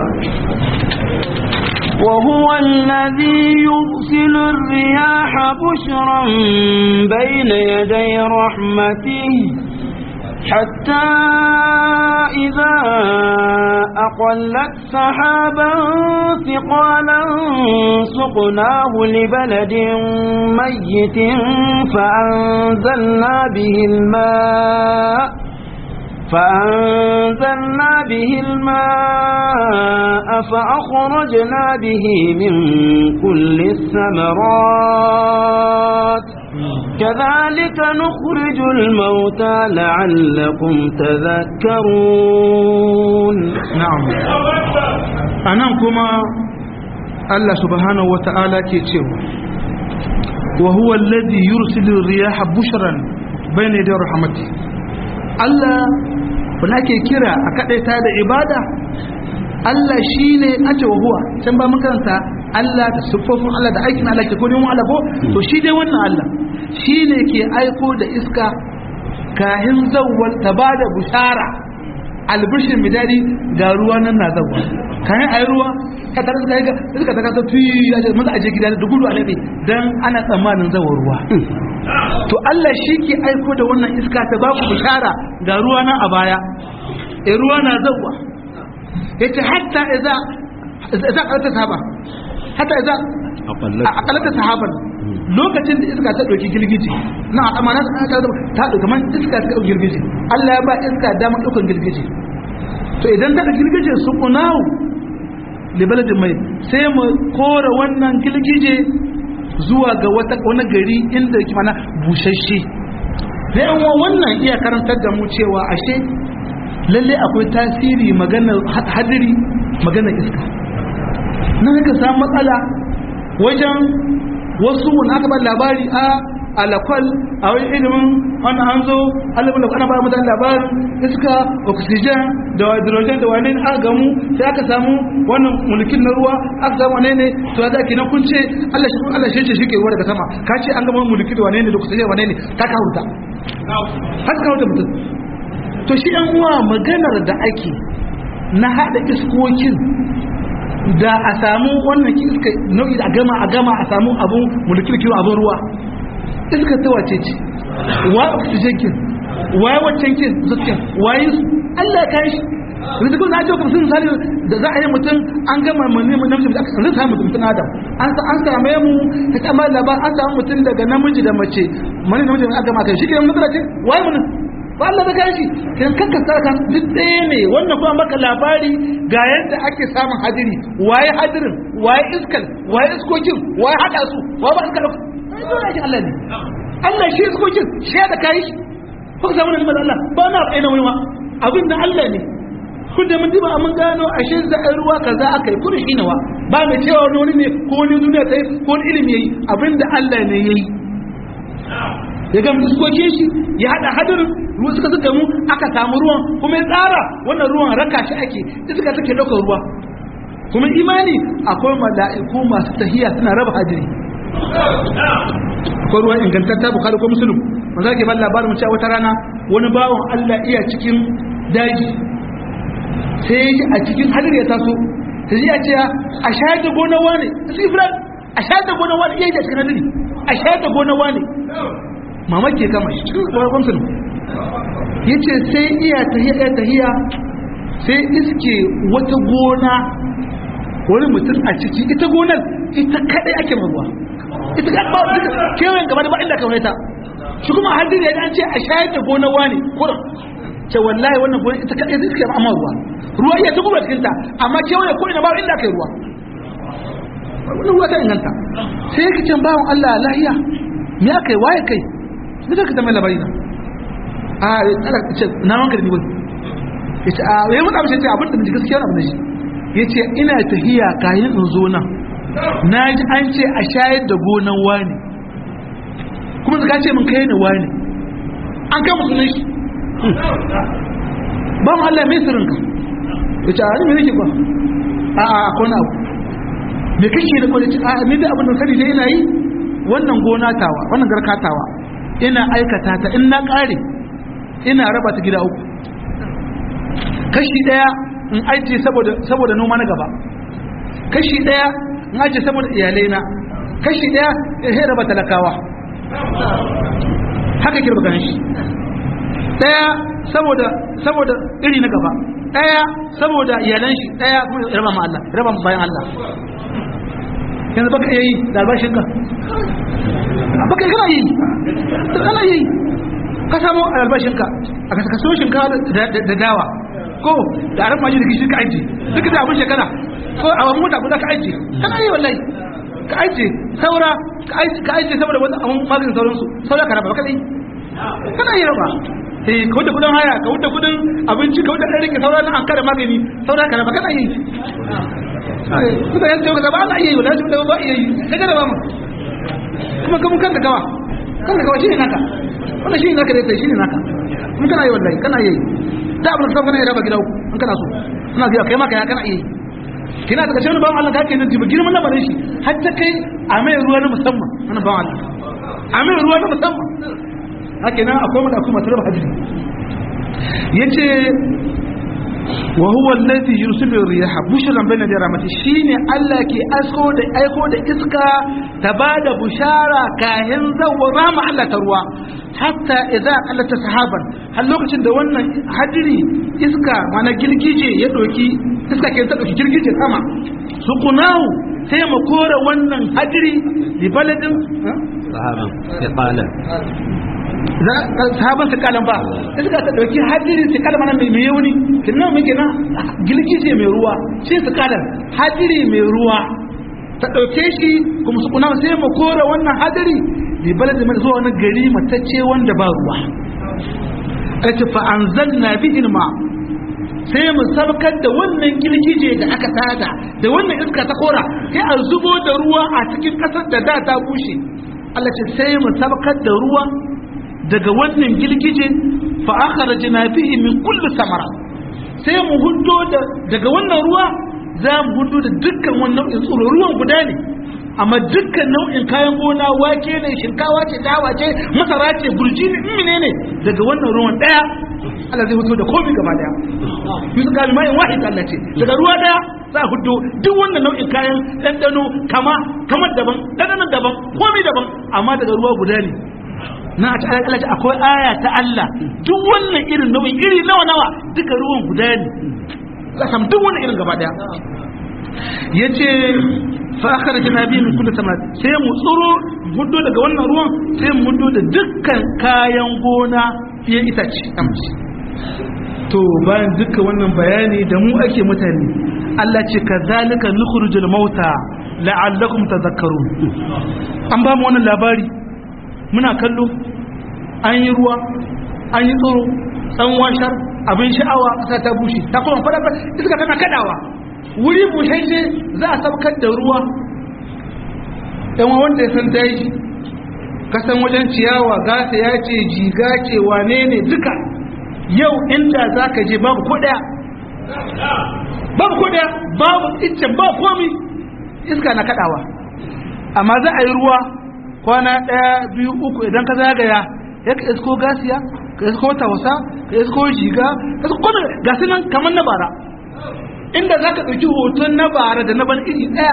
وهو الذي يرسل الرياح بشرا بين يدي رحمته حتى إذا أقلت سحابا ثقالا سقناه لبلد ميت فأنزلنا به الماء فأنزلنا به الماء فأخرجنا به من كل الثمرات كذلك نخرج الموتى لعلكم تذكرون نعم أنا كما Allah subhanahu wata'ala ke cewa wa huwa alladhi yursilu riyaha bushran bayna yaday rahmati Allah wanda ake kira a kadaita da ibada Allah shine ace wa huwa can ba mun karanta Allah da siffofin Allah da aikin Allah ke ko neman Allah ko to shi dai wannan Allah shine ke aiko da iska kahin zawwal ta bada bushara albishin midari ga ruwa nan na zawwa kayan ayi ruwa ka tare da ga iska ta kasa fi ya ce maza aje gida da gudu a labe dan ana tsammanin zawar ruwa to Allah shi ke aiko da wannan iska ta ba ku bishara ga ruwa nan a baya e ruwa na zawwa yace hatta idza idza qalata sahaba hatta idza aqalata sahaban lokacin da iska ta dauki girgije na amana ta ta dauki man iska ta dauki girgije Allah ya ba iska damar daukan girgije to idan ta dauki girgije su kunawu libaladin mai sai mu kora wannan girgije zuwa ga wata wani gari inda yake mana bushashe da yan wannan iya karantar da mu cewa ashe lalle akwai tasiri maganar hadiri maganar iska na ka samu matsala wajen wasu wani aka ba labari a alakwal a wani ilimin wani an zo alibin da ana ba mutane labarin iska oxygen da hydrogen da wane aka gamu sai aka samu wannan mulkin na ruwa aka samu wane ne to ya zaki na kun ce Allah shi Allah shi shi ke ruwa daga sama ka ce an gama mulki da wane ne da oxygen wane ne ka ka huta haka ka huta mutum to shi yan uwa maganar da ake na hada iskokin da a samu wannan iska nau'i da a gama a gama a samu abun mulkirkiyo abun ruwa iska ta wace ce wa oxygen kin waye waccan kin zuciyan waye su Allah ya kai shi yanzu kun zaje kuma sun misali da za a yi mutum an gama mani mu namiji da aka samu mutum adam an sa an same mu ta kama labar an samu mutum daga namiji da mace mani namiji da aka gama kai shi ke matsala ce waye mun ba Allah da kai shi kan kanka sarkan duk ɗaya ne wannan kuma maka labari ga yadda ake samun hadiri waye hadirin waye iskal waye iskokin waye hada su waye ba iskal dole shi Allah ne Allah shi iskokin shi da kai shi ko samu ne Allah ba na aina wani ma abin da Allah ne kun da mun diba mun gano ashe za a ruwa kaza aka yi kurshi nawa ba mai cewa wani ne ko wani duniya ta yi ko wani ilimi yayi abin da Allah ne yayi ya ga iskokin shi ya hada hadirin ruwa suka suka mu aka samu ruwan kuma ya tsara wannan ruwan raka shi ake iska take daukar ruwa kuma imani akwai mala'iku masu tahiya suna raba hadiri akwai ruwan ingantatta bukari ko musulun wanda ke ban labarin cewa wata rana wani bawan Allah iya cikin daji sai ya a cikin hadir ya taso sai ya ce a shayar da gona wane sai fulan a shayar da gona wane iya cikin hadiri a shayar da gona wane mamaki ya kama shi cikin kwarakon sunu ya ce sai iya tahiya iya tahiya sai iske wata gona wani mutum a ciki ita gonar ita kadai ake maruwa ita kadai ba duka kewayen gaba da ba inda kamar ta shi kuma hadiri ya an ce a shayar da gonar wani kurin ce wallahi wannan gonar ita kadai zai suke amma ruwa ruwa iya ta guba cikinta amma kewaye ko ina ba inda aka yi ruwa wannan ruwa ta inganta sai yake can bawan Allah lahiya me aka yi waye kai me zaka ta mai labari na a tsara ce na wanka da ni wani yace a yayi mun abin ce abin da ji gaskiya abin da shi yace ina tahiya kayan in zo nan naji an ce a shayar da gonan wani kuma zaka ce mun kai ni wani an kai musu shi ba mu Allah mai sirrinka yace a me nake ba a a akwai abu me kake da kwalici a ni da abin da sani dai ina yi wannan gona tawa wannan garka tawa ina aikata ta in na kare ina raba ta gida uku kashi daya in ajiye saboda saboda noma na gaba kashi daya in ajiye saboda iyalai na kashi daya in raba talakawa haka kirba ganin shi daya saboda saboda iri na gaba daya saboda iyalan shi daya kuma raba ma Allah raba bayan Allah yanzu baka iya yi da albashin ka baka kana yi kana yi ka samu albashin ka a ka kaso shinkawa da dawa ko da aran maji da gishi ka aiki duka da abin shekara ko a wani mota guda ka aiki kana yi wallahi ka aiki saura ka aiki saboda wani abin maganin sauransu saura ka raba kana yi kana yi raba eh ka wuce kudin haya ka wuce kudin abinci ka wuce ɗan rike saura na an kada magani saura ka raba kana yi kuka yanzu ka ba ana iya yi wala shi da ba iya yi kaga da ba mu kuma kuma kan da gawa kan da gawa shine naka wannan shine naka dai shine naka mun kana yi wallahi kana yi da abin da kana yi raba gida in kana so ina ga kai maka ya kana iya yi kina daga cikin ban Allah kake nan jibi girman lamarin shi har ta kai a mai ruwa na musamman wannan ban Allah a mai ruwa na musamman haka nan akwai mu da kuma tarba hadisi yace wa huwa alladhi yursilu riyaha bushran bayna yaday rahmati shine Allah ke asko da aiko da iska ta bada bushara kahin zawwa rahma Allah ta ruwa hatta idza qalata sahaban har lokacin da wannan hadiri iska mana girgije ya doki iska ke ta doki girgije sama suqunahu sai mu kora wannan hadiri li baladin sahaban iqalan sahaban su kalan ba iska ta dauki hadiri su kalan mana mai yauni kinnan muke na girgije mai ruwa shi su kalan hadiri mai ruwa ta dauke shi kuma su kuna sai mu kora wannan hadiri li baladin mai zuwa wani gari matacce wanda ba ruwa kace fa anzalna bihi ma sai mu sabkar da wannan girgije da aka tada da wannan iska ta kora sai a zubo da ruwa a cikin kasar da da ta bushe Allah ce sai mu sabkar da ruwa daga wannan girgije fa akhrajna bihi min kulli samara sai mu hudo da daga wannan ruwa za mu hudo da dukkan wannan nau'in tsoro ruwan guda ne amma dukkan nau'in kayan gona wake ne shinkawa ce dawa ce masara ce burji ne menene daga wannan ruwan daya Allah zai fito da komai gaba daya yusuf kami mai wahid Allah ce daga ruwa daya za a hudo duk wannan nau'in kayan ɗanɗano kama kamar daban ɗanɗanon daban komai daban amma daga ruwa guda ne na a ta'ala Allah akwai aya ta Allah duk wannan irin nau'in iri nawa nawa duka ruwan guda ne za a samu duk wannan irin gaba daya yace fa akhrajna bihi min kulli thamarat sai mu tsuro hudo daga wannan ruwan sai mu hudo da dukkan kayan gona ya itace amci to bayan dukkan wannan bayani da mu ake mutane Allah ce kazalika nukhrijul mauta la'allakum tadhakkarun an ba mu wannan labari muna kallo an yi ruwa an yi tsoro an washar abin sha'awa kasa ta bushe ta kuma fara iska tana kadawa wuri bushashe za a saukar da ruwa yan wanda ya san daji kasan wajen ciyawa gasa ya ce jiga ce wane ne duka yau inda za ka je babu ko daya babu ko daya babu iccen ba komi iska na kadawa amma za a yi ruwa kwana daya biyu uku idan ka zagaya ya ka isko gasiya ka isko tausa ka isko jiga ka isko gasi nan kamar na bara inda za ka ɗauki hoton na bara da na ban iri ɗaya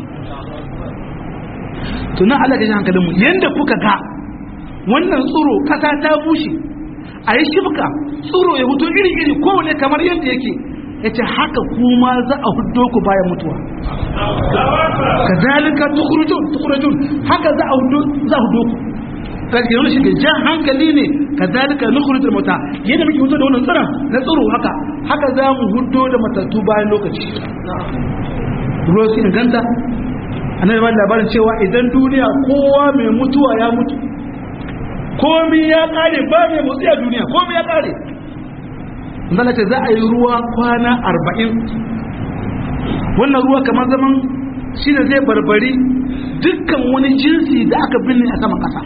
tunan Allah ga hankalinmu yadda kuka ga wannan tsoro ƙasa ta bushe a yi shifka tsoro ya hutu iri-iri kowane kamar yadda yake ya ce haka kuma za a hudo ku bayan mutuwa ka zalika tukurajun haka za a hudo ku kaske wani shiga jan hankali ne ka zalika nukurajun mata yadda muke hudo da wannan tsiran na tsoro haka haka za mu hudo da matattu bayan lokaci ruwa su inganta a nan labarin cewa idan duniya kowa mai mutuwa ya mutu komi ya kare ba mai motsi a duniya komi ya kare zala ce za a yi ruwa kwana arba'in wannan ruwa kamar zaman shi da zai barbari dukkan wani jinsi da aka binne a saman ƙasa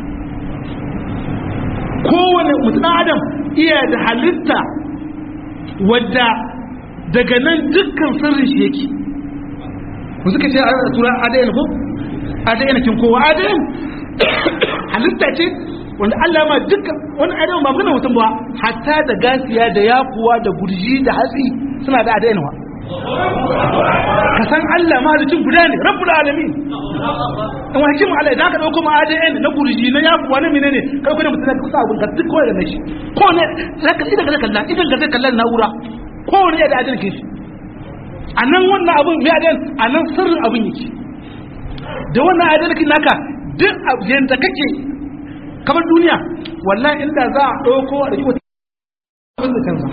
kowane mutum adam iya da halitta wadda daga nan dukkan sirrin shi yake ku suka ce a tura adayin ko adayin kin kowa adayin halitta ce wanda Allah ma dukkan wani adayin ba magana mutum ba hatta da gasiya da yakuwa da gurji da hatsi suna da adayin wa ka san Allah mahalicin guda ne rabbul alamin in wa hikimu Allah idan ka dauko ma adayin na gurji na yakuwa na menene kai kuma mutum ka sa abun ka duk kowa da nashi ko ne zaka idan ka kalla idan ka kalla na'ura ko ne da adayin ke shi a nan wannan abin mai adal a nan sirrin abin yake da wannan adalkin naka duk yadda kake kamar duniya wallahi inda za a ɗauko a ɗauki wata abin da canza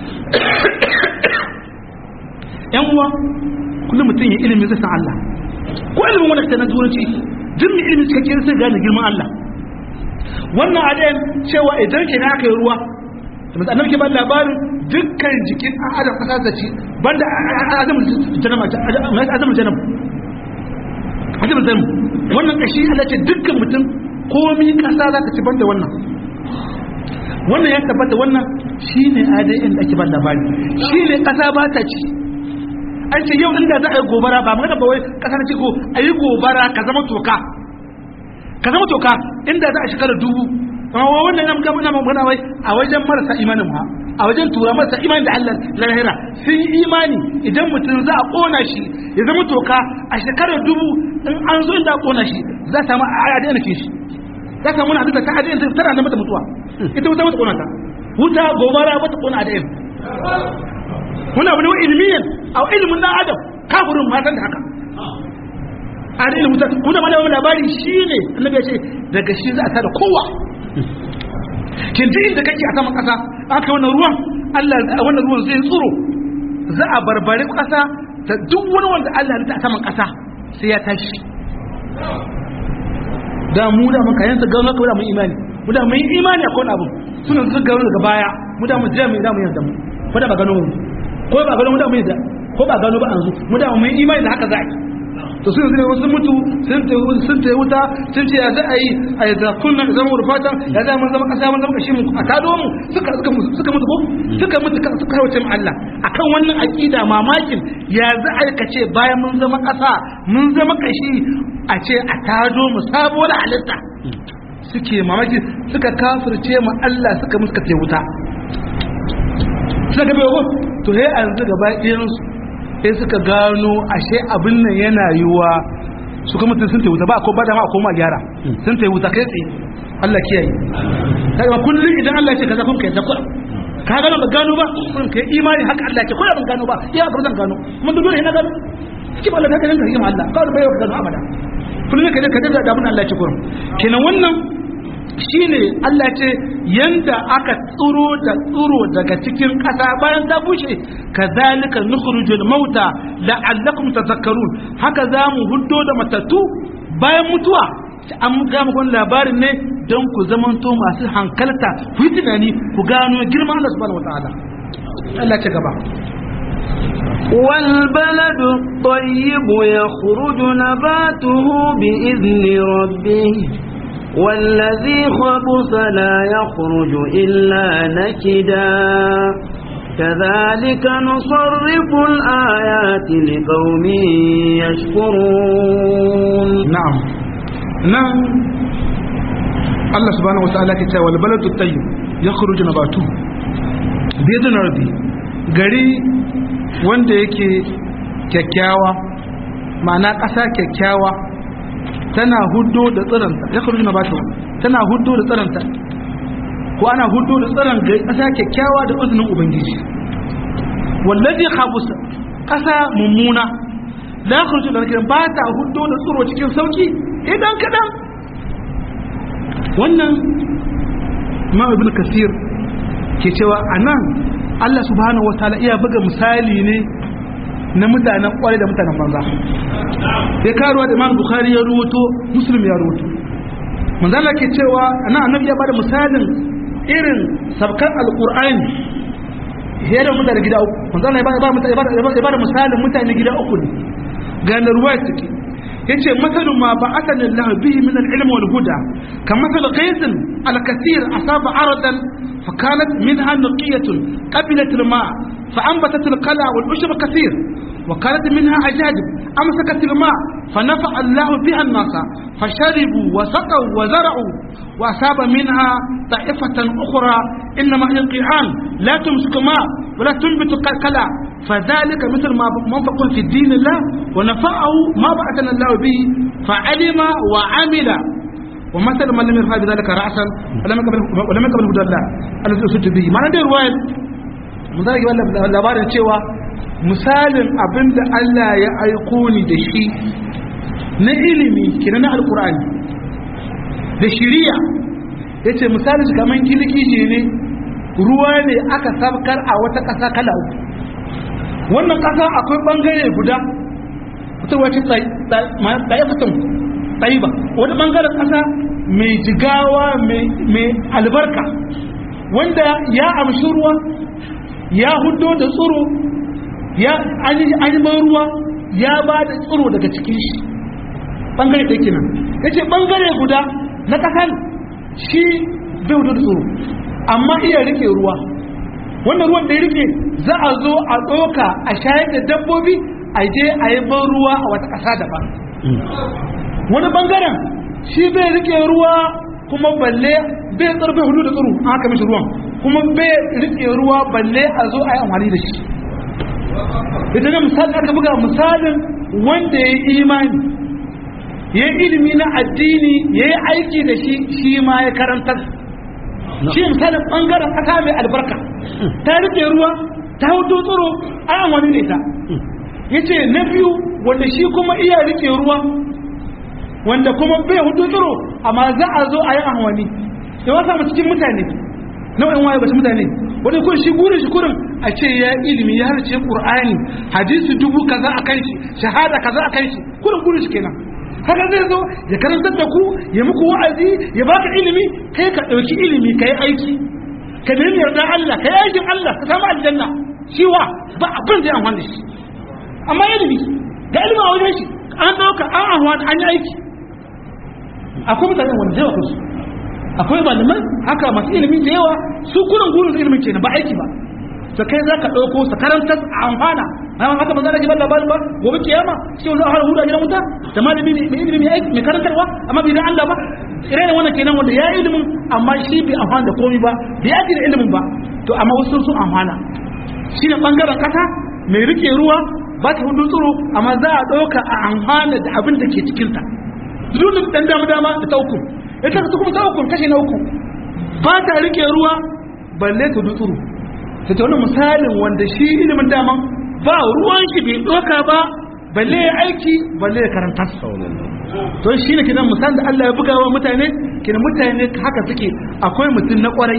yan uwa kullum mutum ya ilimin zai san Allah ko ilimin wani ta na turanci duk mai ilimin cikakken sai gane girman Allah wannan adayan cewa idan ke na aka yi ruwa da annabi ke ba labarin dukkan jikin an adam kasa da ci banda adam janama adam janam adam janam wannan kashi Allah ce dukkan mutum komi kasa zaka ci banda wannan wannan ya tabbata wannan shine ADN da ake ba labari shine kasa ba ta ci an ce yau inda za a yi gobara ba magana ba wai kasar ce ko a yi gobara ka zama toka ka zama toka inda za a shekara dubu amma wannan nan gama na magana wai a wajen marasa imanin ma a wajen tura marasa imanin da Allah lahira sun yi imani idan mutum za a kona shi ya zama toka a shekarar dubu in an zo inda a kona shi za a samu a daina shi za ka muna duka ta adin ta tana da mata mutuwa ita wuta mata kona ta wuta gobara mata kona adin muna wani wa ilmiyan a ilimin dan adam kafirin ma san da haka a da ilimin kuma ma da labari shine annabi ya ce daga shi za a tada kowa kin ji inda kake a saman kasa aka wannan ruwan Allah wannan ruwan zai tsuro za a barbare kasa ta duk wani wanda Allah ya ta saman kasa sai ya tashi da mu da muka yansa ga maka da mun imani mu da mun imani akwai abu suna su ga daga baya mu da mu jira mu da mu yanzu ko da ba gano mu ko ba gano mu da mu yanzu ko ba gano ba an zu mu da mun imani da haka za a to sun zai wasu mutu sun ta sun ta wuta sun ce ya za a yi a yi kunna zama rufata ya za mun zama kasa mun zama kashi mu a tado mu suka suka mutu suka mutu ko suka mutu suka kawace mu Allah akan wannan aqida mamakin ya za a kace bayan mun zama kasa mun zama kashi a ce a tado mu sabuwar halitta suke mamaki suka kafirce mu Allah suka musu kace wuta suka ga to he an zuga bayan su sai suka gano ashe abin nan yana yiwuwa su kuma sun ta wuta ba ko ba da ma ko ma gyara sun ta wuta kai tsaye Allah kiyaye kaga kullum idan Allah ya ce kaza kun kai zakwa ka gano ba gano ba kun kai imani haka Allah ya ce ko ban gano ba ya ga zan gano kuma dole ina gano ki ba Allah ka gano ka Allah kawai bai ka gano abada kullum ka ka da abin Allah ya ce kurum kenan wannan shine Allah ce yanda aka tsuro da tsuro daga cikin ƙasa bayan ta bushe kazalika nukhrijul mauta la'allakum tadhakkarun haka zamu huddo da matattu bayan mutuwa an ga muku labarin ne don ku zamanto masu hankalta ku yi tunani ku gano girman Allah subhanahu wataala Allah ce gaba والبلد الطيب يخرج نباته بإذن ربه والذي خبث لا يخرج إلا نكدا كذلك نصرف الآيات لقوم يشكرون نعم نعم الله سبحانه وتعالى كتاب والبلد الطيب يخرج نباته بإذن ربي gari wanda yake kyakkyawa ma'ana ƙasa kyakkyawa tana hudo da tsiranta ya kuru na bata tana hudo da tsiranta ko ana hudo da tsiran ga ƙasa kyakkyawa da izinin ubangiji wallazi khabusa ƙasa mummuna la yakhruju da kiran ba ta hudo da tsiro cikin sauki idan kadan wannan ma ibn kasir ke cewa anan Allah subhanahu wataala iya buga misali ne na mutanen kwarai da mutanen banza ya karuwa da imam bukhari ya rubuto muslim ya rubuto manzala ke cewa ana annabi ya bada misalin irin sabkan alqur'ani ya da mutane gida uku manzala ya bada ya bada misalin mutane gida uku ne ga na ruwaya take yace masalun ma ba'athani Allah bihi min al-ilm wal huda kamathal ghaythin al-kathir asaba aradan فكانت منها نقية قبلت الماء فأنبتت القلع والعشب كثير وكانت منها أجاجب أمسكت الماء فنفع الله بها الناس فشربوا وسقوا وزرعوا وأصاب منها طائفة أخرى إنما هي قيعان لا تمسك ماء ولا تنبت كلا فذلك مثل ما منفق في الدين الله ونفعه ما بعثنا الله به فعلم وعمل ومثل من لم يرفع بذلك رأسا ولم يقبل ولم يقبل هدى الله الذي أسد به ما ندير رواية mun zage labarin cewa misalin abin da Allah ya aiko ni da shi na ilimi kina na alkur'ani da shiriya ya ce misalin shi kamar kilkiji ne ruwa ne aka sabkar a wata ƙasa kala uku wannan ƙasa akwai ɓangare guda wata wace tsaye fatan tsaye ba wani ɓangaren ƙasa mai jigawa mai albarka wanda ya amshi ruwa ya hudo da tsoro ya an yi ruwa ya ba da tsoro daga cikin shi bangare ɗaya kenan ya ce bangare guda na ƙasan shi bai hudo da tsoro amma iya rike ruwa wannan ruwan da ya rike za a zo a ɗoka a shayar da dabbobi a je a yi ban ruwa a wata ƙasa daban wani bangaren shi bai rike ruwa kuma balle bai tsarfe hudu da tsaro an haka mishi ruwan kuma bai rike ruwa balle a zo a yi amfani da shi ita ne misali aka buga misalin wanda ya yi imani ya yi ilimi na addini ya yi aiki da shi shi ma ya karantar shi misalin bangaren kasa mai albarka ta rike ruwa ta hudu tsaro a amfani da ita ya ce na biyu wanda shi kuma iya rike ruwa wanda kuma bai hudu tsaro amma za a zo a yi ahwani ya wasa mu cikin mutane nau'in waye ba su mutane wanda kun shi gurin shi kurin a ce ya ilimi ya harce qur'ani hadisi dubu kaza a kan shi shahada kaza a kan shi kurin gurin shi kenan haka zai zo ya karantar da ku ya muku wa'azi ya baka ilimi kai ka dauki ilimi kai aiki ka nemi yarda Allah kai aikin Allah ka samu aljanna shi wa ba abin zai amfani da shi amma ilimi da ilimi a wajen shi an dauka an ahwani an yi aiki akwai mutanen wanda yawa kansu akwai malaman haka masu ilimi da yawa su kunan gurin ilimin kenan ba aiki ba to kai za ka ɗauko su karantar a amfana amma haka ba za a ji ba labarin ba gobe kiyama shi wani har hudu a gidan wuta da malami mai ilimi aiki mai karantarwa amma bai dan Allah ba ire ne wannan kenan wanda ya yi ilimin amma shi bai amfana da komai ba bai aiki da ilimin ba to amma wasu sun amfana shi ne bangaren kasa mai rike ruwa ba ta hudu tsoro amma za a ɗauka a amfana da abin da ke cikinta zulun dan dama dama da ta uku ita ta kuma ta uku kashi na uku ba ta rike ruwa balle ta dutsuru ta ta wani misalin wanda shi ilimin daman ba ruwan shi bai doka ba balle ya aiki balle ya karanta to shi ne kinan misalin da Allah ya buga wa mutane kinan mutane haka suke akwai mutum na kwarai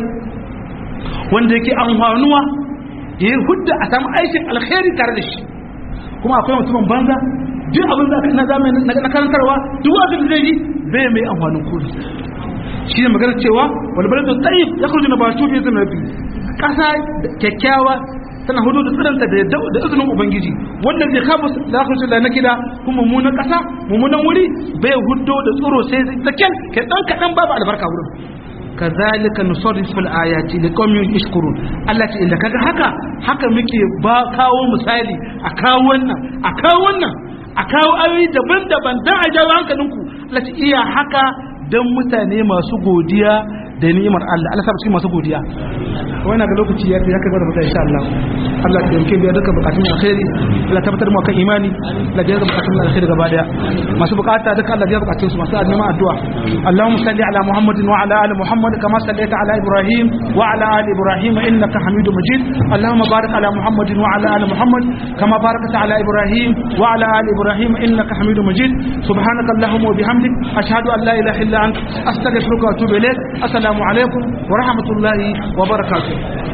wanda yake amfanuwa ya yi hudda a samu aikin alkhairi tare da shi kuma akwai mutumin banza duk abin da na zamani na karantarwa duk abin da zai yi bai mai amfanin kudi shi ne magana cewa wani bari da tsayi ya kurji na batu fi zama fi ƙasa kyakkyawa tana hudu da tsiranta da da izinin ubangiji wanda zai kafa da kurji da na gida kuma mummunan ƙasa mummunan wuri bai hudu da tsoro sai tsakken ke ɗan kaɗan babu albarka wurin kazalika nusarrifu al-ayati liqaumin yashkurun Allah ce inda kaga haka haka muke ba kawo misali a kawo wannan a kawo wannan a kawo ayoyi daban-daban dan a jawo hankalinku Allah ce iya haka dan mutane masu godiya da ni'imar Allah Allah sabu masu godiya wannan ga lokaci ya ya kai da mutane insha Allah Allah ya yanke biya duka bukatun alkhairi Allah tabbatar mu kan imani Allah ya ga bukatun alkhairi gaba daya masu bukata duka Allah ya bukatun su masu neman addu'a Allahumma salli ala Muhammadin wa ala ali Muhammad kama sallaita ala Ibrahim wa ala ali Ibrahim innaka Hamidum Majid Allahumma barik ala Muhammadin wa ala ali Muhammad kama barakta ala Ibrahim wa ala ali Ibrahim innaka Hamidum Majid subhanaka Allahumma wa bihamdik ashhadu an la ilaha illa anta astaghfiruka wa atubu ilayk assalamu alaikum wa rahmatullahi wa barakatuh